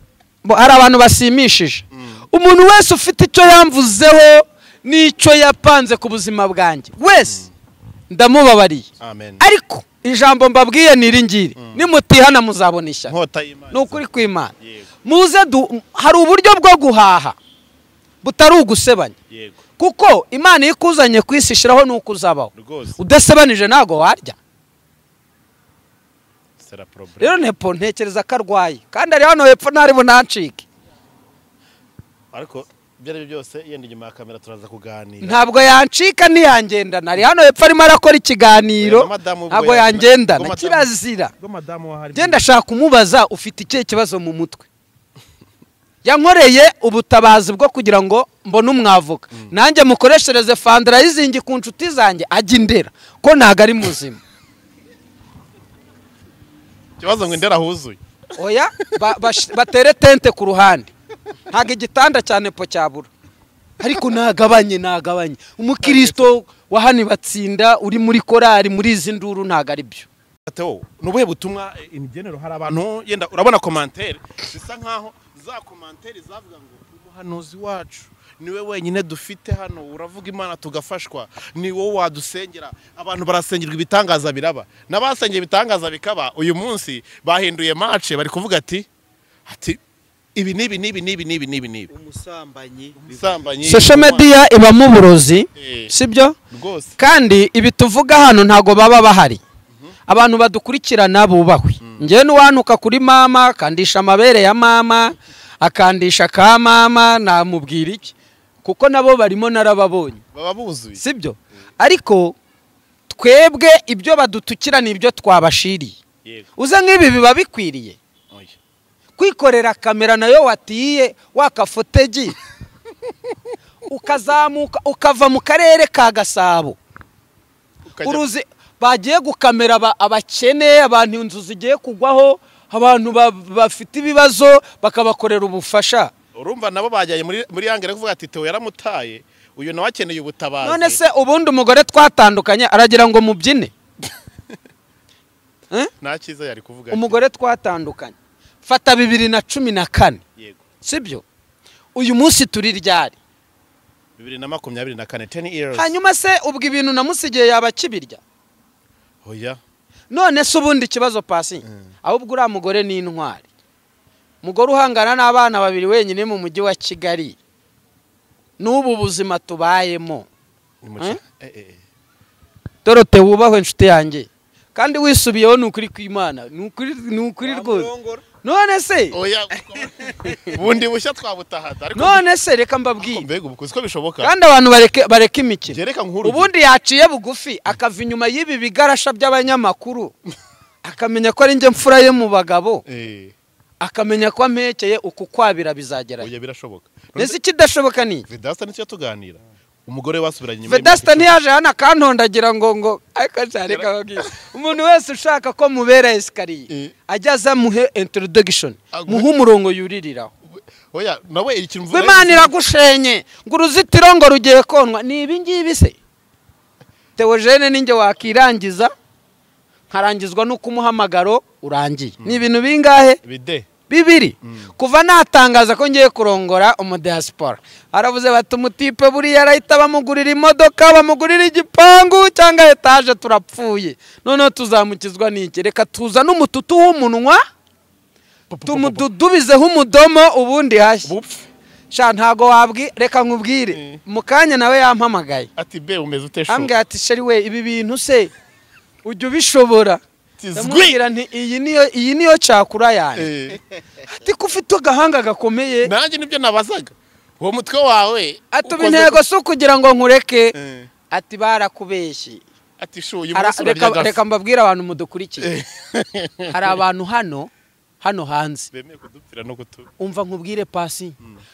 Bo- hari abantu bashimishije umuntu wese ufite icyo yamvuzeho n'icyo yapanze ku buzima bwanjye wese ndamubabariye amen ariko ijambo mbabwiye ni iri ngiri nimutihana muzabona ishyaka nkota y'imana ni ukuri kw'imana yego muze du hari uburyo bwo guhaha butari ugusebanya yego kuko imana iyo ikuzanye ku isi ishyiraho n'uko uzabaho rwose udasebanije ntabwo warya sera porobure rero nepo ntekereza ko arwaye kandi ari hano hepfo ntari bunancike ariko ibyo ari byo byose yenda inyuma ya kamera turaza kuganira ntabwo yancika ntiyangendana ari hano hepfo arimo arakora ikiganiro Oya, na madamu ubwo ntabwo ya- ubwo yangendana madamu- kirazira ubwo madamu wahari genda ashaka kumubaza ufite ikihe kibazo mu mutwe yankoreye ubutabazi bwo kugira ngo mbone umwavuka nanjye mukoreshereze fandarayizingi ku nshuti zanjye ajya indera ko ntabwo ari muzima ikibazo ngo indera huzuye oya ba- bash- batere tente ku ruhande ntabwo igitanda cya nepo cyabura ariko ntagabanye ntagabanye umukristo wa hano batsinda uri muri korari muri izi nduru ntabwo ari byo Teo, ni ubuhe butumwa eh, imigenero hari abantu yenda urabona komantere bisa nkaho za komantere zavuga ngo umuhanuzi wacu niwe wenyine dufite hano uravuga imana tugafashwa ni wowe wadusengera abantu barasengerwa ibitangaza biraba n'abasengeye ibitangaza bikaba uyu munsi bahinduye mace bari kuvuga ati ati ibi n'ibi n'ibi n'ibi n'ibi n'ibi n'ibi umusambanyi umusambanyi social media ibamo uburozi Eh. sibyo rwose kandi ibi tuvuga hano ntabwo baba bahari abantu badukurikirana bubahwe njyewe n'uwantuka kuri mama akandisha amabere ya mama akandisha ka mama namubwira iki kuko nabo barimo narababonye baba buzuye sibyo ariko twebwe ibyo badutukira ni ibyo twabashiriye yego uze nk'ibi biba bikwiriye oya kwikorera kamera nayo watiye wakafotegi ukazamuka ukava mu karere ka gasabo Ukajya- uruzi bagiye gukamera aba- abakene abantu inzu zigiye kugwaho abantu ba- bafite ibibazo bakabakorera ubufasha urumva nabo bajyanye muri muri yangere kuvuga ati teo yaramutaye uyu nawe akeneye ubutabazi none se ubundi umugore twatandukanye aragira ngo mubyine Eh? nta cyiza yari kuvuga umugore twatandukanye fata bibiri na cumi na kane ati, yego sibyo uyu munsi turi ryari bibiri na makumyabiri na kane teni years hanyuma se ubwo ibintu namusigiye yaba akibirya oya none se ubundi ikibazo pasi ahubwo uriya mugore ni intwari umugore uhangana n'abana babiri wenyine mu mujyi wa kigali n'ubu buzima tubayemo ni mu cya- eh, eh, eh. dorote wubahwe inshuti yanjye kandi wisubiyeho ni ukuri kw'imana ni ukuri ni ukuri rwose none se oya bundi bushya twabutahaza ariko none se reka ariko mbabwire mbega ubu kuzi ko bishoboka kandi abantu bareke bareke imikino gereka nkuru ubundi yaciye bugufi akava inyuma y'ibi bigarasha by'abanyamakuru akamenya ko ari njye mfura ye mu bagabo eh akamenya ko ampekeye uku kwabira bizagerayo oya birashoboka None mbese ikidashoboka ni iki? vedasta nicyo tuganira umugore wasubiranye inyuma vedasta y'imyaka ntiyaje hano akantondagira ngo ngo ariko cyane kababwira umuntu wese ushaka ko mubera esikariye Eh. ajya aza muhe introdogishoni Agwe. muhe umurongo yuririraho icumi. oya nawe ikintu ngo imana iragushenye ngo uruzitiro ngo rugiye konwa ni ibi ngibi se teogene ninjye wakirangiza nkarangizwa n'uko umuhamagaro urangiye ni ibintu bingahe bide bibiri kuva natangaza ko ngiye kurongora umudiyasipora aravuze bati umutipe buriya arahita bamugurira imodoka bamugurira igipangu cyangwa etaje turapfuye noneho tuzamukizwa n'iki reka tuzane umututu w'umunwa tumududubizeho umudomo ubundi hashya bupfe sha ntago wabwi reka nkubwire mu kanya nawe yampamagaye ati be umeze uteshoka ambwira ati sheri we ibi bintu se ujya ubishobora ndamubwira nti iyi niyo iyi niyo cakura yanjye ati ko ufite agahanga gakomeye nanjye nibyo nabazaga uwo mutwe wawe ati ubu ukoze intego si ukugira ngo nkureke ku- Eh. ati barakubeshyi ati shu uyu Ara- munsi reka- urarya reka agafi mbabwire abantu mudukurikiye hari abantu hano hano hanze bemeye kudupfira no kutu umva nkubwire pasi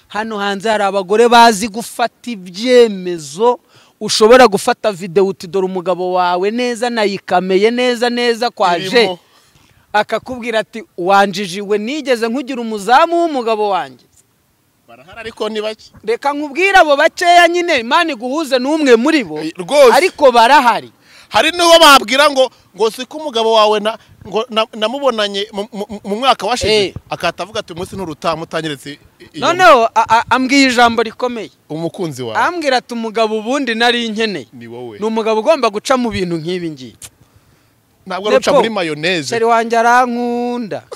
hano hanze hari abagore bazi gufata ibyemezo ushobora gufata videwo uti dore umugabo wawe neza nayikameye neza neza kwaje Irimo. akakubwira ati wanjijiwe nigeze nkugira umuzamu w'umugabo wanjye barahari ariko ni bake reka nkubwire abo bakeya nyine imana iguhuze n'umwe muri bo Eh, rwose. ariko barahari hari n'uwo babwira ngo ngo si ko umugabo wawe na- ngo na- namubonanye mu- mu- mu mwaka Eh. washize akahita avuga ati umunsi nturutamutanyiritse noneho a- a- ambwira ijambo rikomeye umukunzi wawe ambwira ati umugabo ubundi nari nkeneye ni wowe ni umugabo ugomba guca mu bintu nk'ibi ngibi ntabwo ari uca Nepo. muri mayoneze seri wanjye arankunda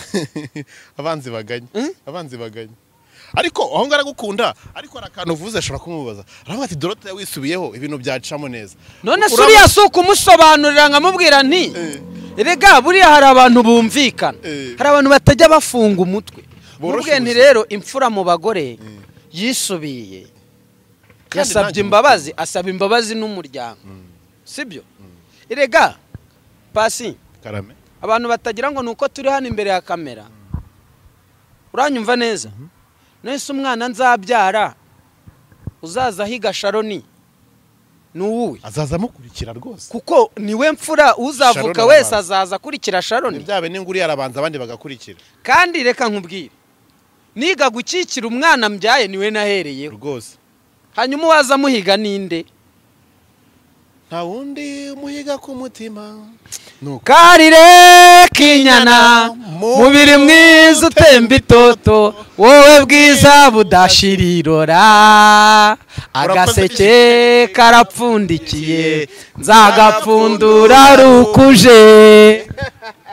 abanzi baganye Hmm? abanzi baganye ariko aho ngaho aragukunda ariko hari akantu uvuze ashobora kumubaza aravuga ati dorote wisubiyeho ibintu byacamo neza none se Uraba- uriya si ukumusobanurira nkamubwira nti erega buriya hari abantu bumvikana Eh. hari abantu batajya bafunga umutwe Borosha mubwiye nti ubuzima. rero imfura mu bagore yisubiye yasabye ntacyo imbabazi asaba imbabazi n'umuryango sibyo erega pasi karame abantu batagira ngo ni uko turi hano imbere ya kamera uranyumva neza nese umwana nzabyara uzaza ahiga sharoni ni uwuwe azaza amukurikira rwose kuko niwe mfura uzavuka Sharon wese arabanza. azaza akurikira sharoni ntibyabe n'inguri yarabanza abandi bagakurikira kandi reka nkubwire niga gukikira umwana mbyaye niwe nahereyeho rwose hanyuma uwaza amuhiga ninde nta wundi umuhiga ku mutima nuko karire k'inyana mubiri mwiza utemba itoto wowe bwiza budashira irora agaseke karapfundikiye nzagapfundura rukuje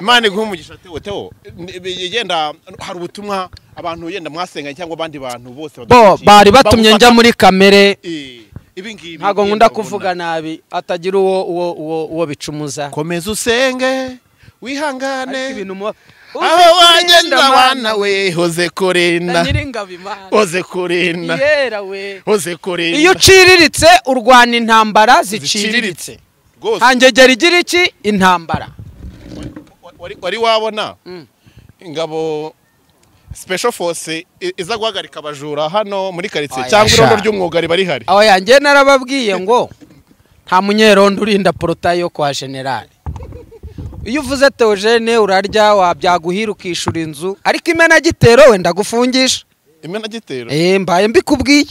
imana iguha umugisha tewo tewo Ni- bi- yenda hari ubutumwa abantu yenda mwasenganye cyangwa abandi bantu bose bo badukurikiye. bari batumye njya Bagufata- muri kamere Eh, ibi ngibi ntabwo nyine nkunda babona. kuvuga nabi atagira uwo uwo uwo uwo bicumuza komeza usenge Ariko wihangane ibintu mu- aho wagenda bana we hoze na kurina nyiringabo imana hoze kurina yera we hoze kurina iyo uciriritse urwana intambara ziciriritse Rwose, hangegera igira iki intambara wari- wari wabona Mm. ingabo special force i- iza guhagarika abajura hano muri karitsiye Oya, cyangwa sha. irondo ry'umwuga riba rihari aho yanjye narababwiye ngo nta munyerondo urinda porotayi yo kwa generale iyo uvuze teogene urarya wabyaguhira ukishura inzu ariko imenagitero we ndagufungisha imena gitero Eh, mbaye mbikubwiye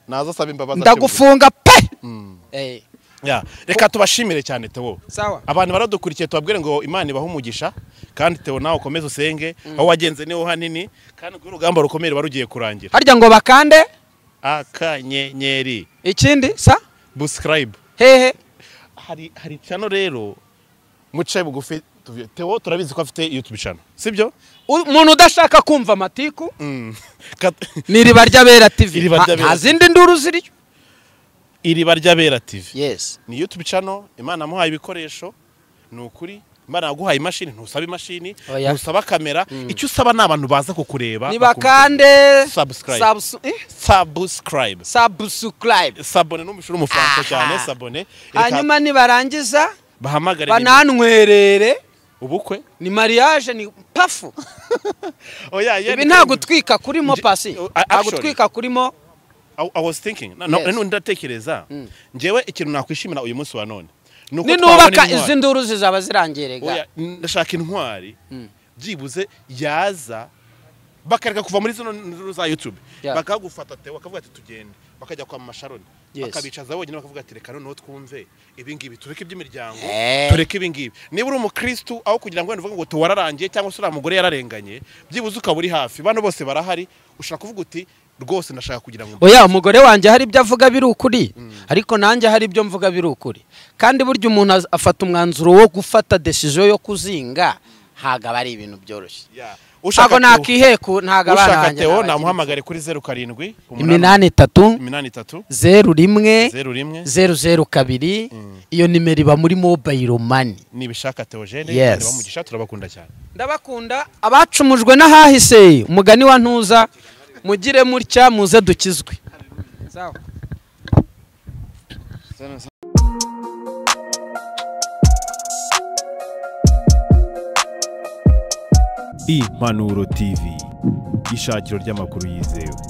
naza asaba imbabazi ndagufunga pe Mm. Eh, Ya, reka tubashimire cyane tewo sawa abantu baradukurikiye tubabwire ngo imana ibahe umugisha kandi tewo nawe ukomeze usenge aho wagenze niho hanini kandi kuri urugamba rukomeye ruba rugiye kurangira harya ngo bakande akanyenyeri ikindi sa buscribe hehe hari hari cano rero mucaye bugufi tuvi- tewo turabizi ko afite youtube cano sibyo U- umuntu udashaka kumva amatiku Mm. Kat- ni iriba ry'abera tv Iriba nta ry'Abera. nta zindi nduru ziriyo iriba ry'abera tv yes ni youtube cano imana yamuhaye ibikoresho ni ukuri imana yaguhaye imashini ntusaba imashini Oya. ntusaba kamera icyo usaba ni abantu baza kukureba nibakande Subscribe. subs- eh? subscribe subscribe sabone numvise uri umufaransa Aha. cyane sabone hanyuma nibarangiza bahamagare nimero. banantwerere ubukwe ni mariage ni pafu oya ibi nta gutwika kurimo Nje- pasi Oh, nta actually. gutwika kurimo I, I was thinking na, na, Yes. none ndatekereza njyewe ikintu nakwishimira uyu munsi wa none uko ninubaka twabona intwari. izi nduru zizaba zirangirega Oya, ndashaka intwari byibuze yaza bakareka kuva muri zino nduru za YouTube Yeah. bakagufata te bakavuga ati tugende bakajya kwa masharoni Yes. bakabicaza bonyine bakavuga ati reka noneho twumve ibi ngibi tureke iby'imiryango Eh. tureke ibi ngibi niba uri umukristu aho kugira ngo wenda uvuge ngo tuwararangiye cyangwa se uriya mugore yararenganye byibuze ukaba uri hafi bano bose barahari ushaka kuvuga uti rwose ndashaka kugira ngo oya umugore wanjye hari ibyo avuga biri ukuri ariko nanjye hari ibyo mvuga biri ukuri kandi burya umuntu az- afata umwanzuro wo gufata decision yo kuzinga ntabwo aba ari ibintu byoroshye Yeah. ntabwo Ushaka Teo- nakiheku ntabwo abana ushaka banjye tewo n'abakiri- namuhamagare kuri zeru karindwi iminani itatu iminani itatu zeru rimwe zeru rimwe zeru zeru kabiri iyo nimero iba muri mobayiro mani nibishaka teogene Yes. yes. bamugisha turabakunda cyane ndabakunda abacumujwe n'ahahise umugani wa ntuza mugire mutya muze dukizwe impanuro tv ishakiro ry'amakuru yizewe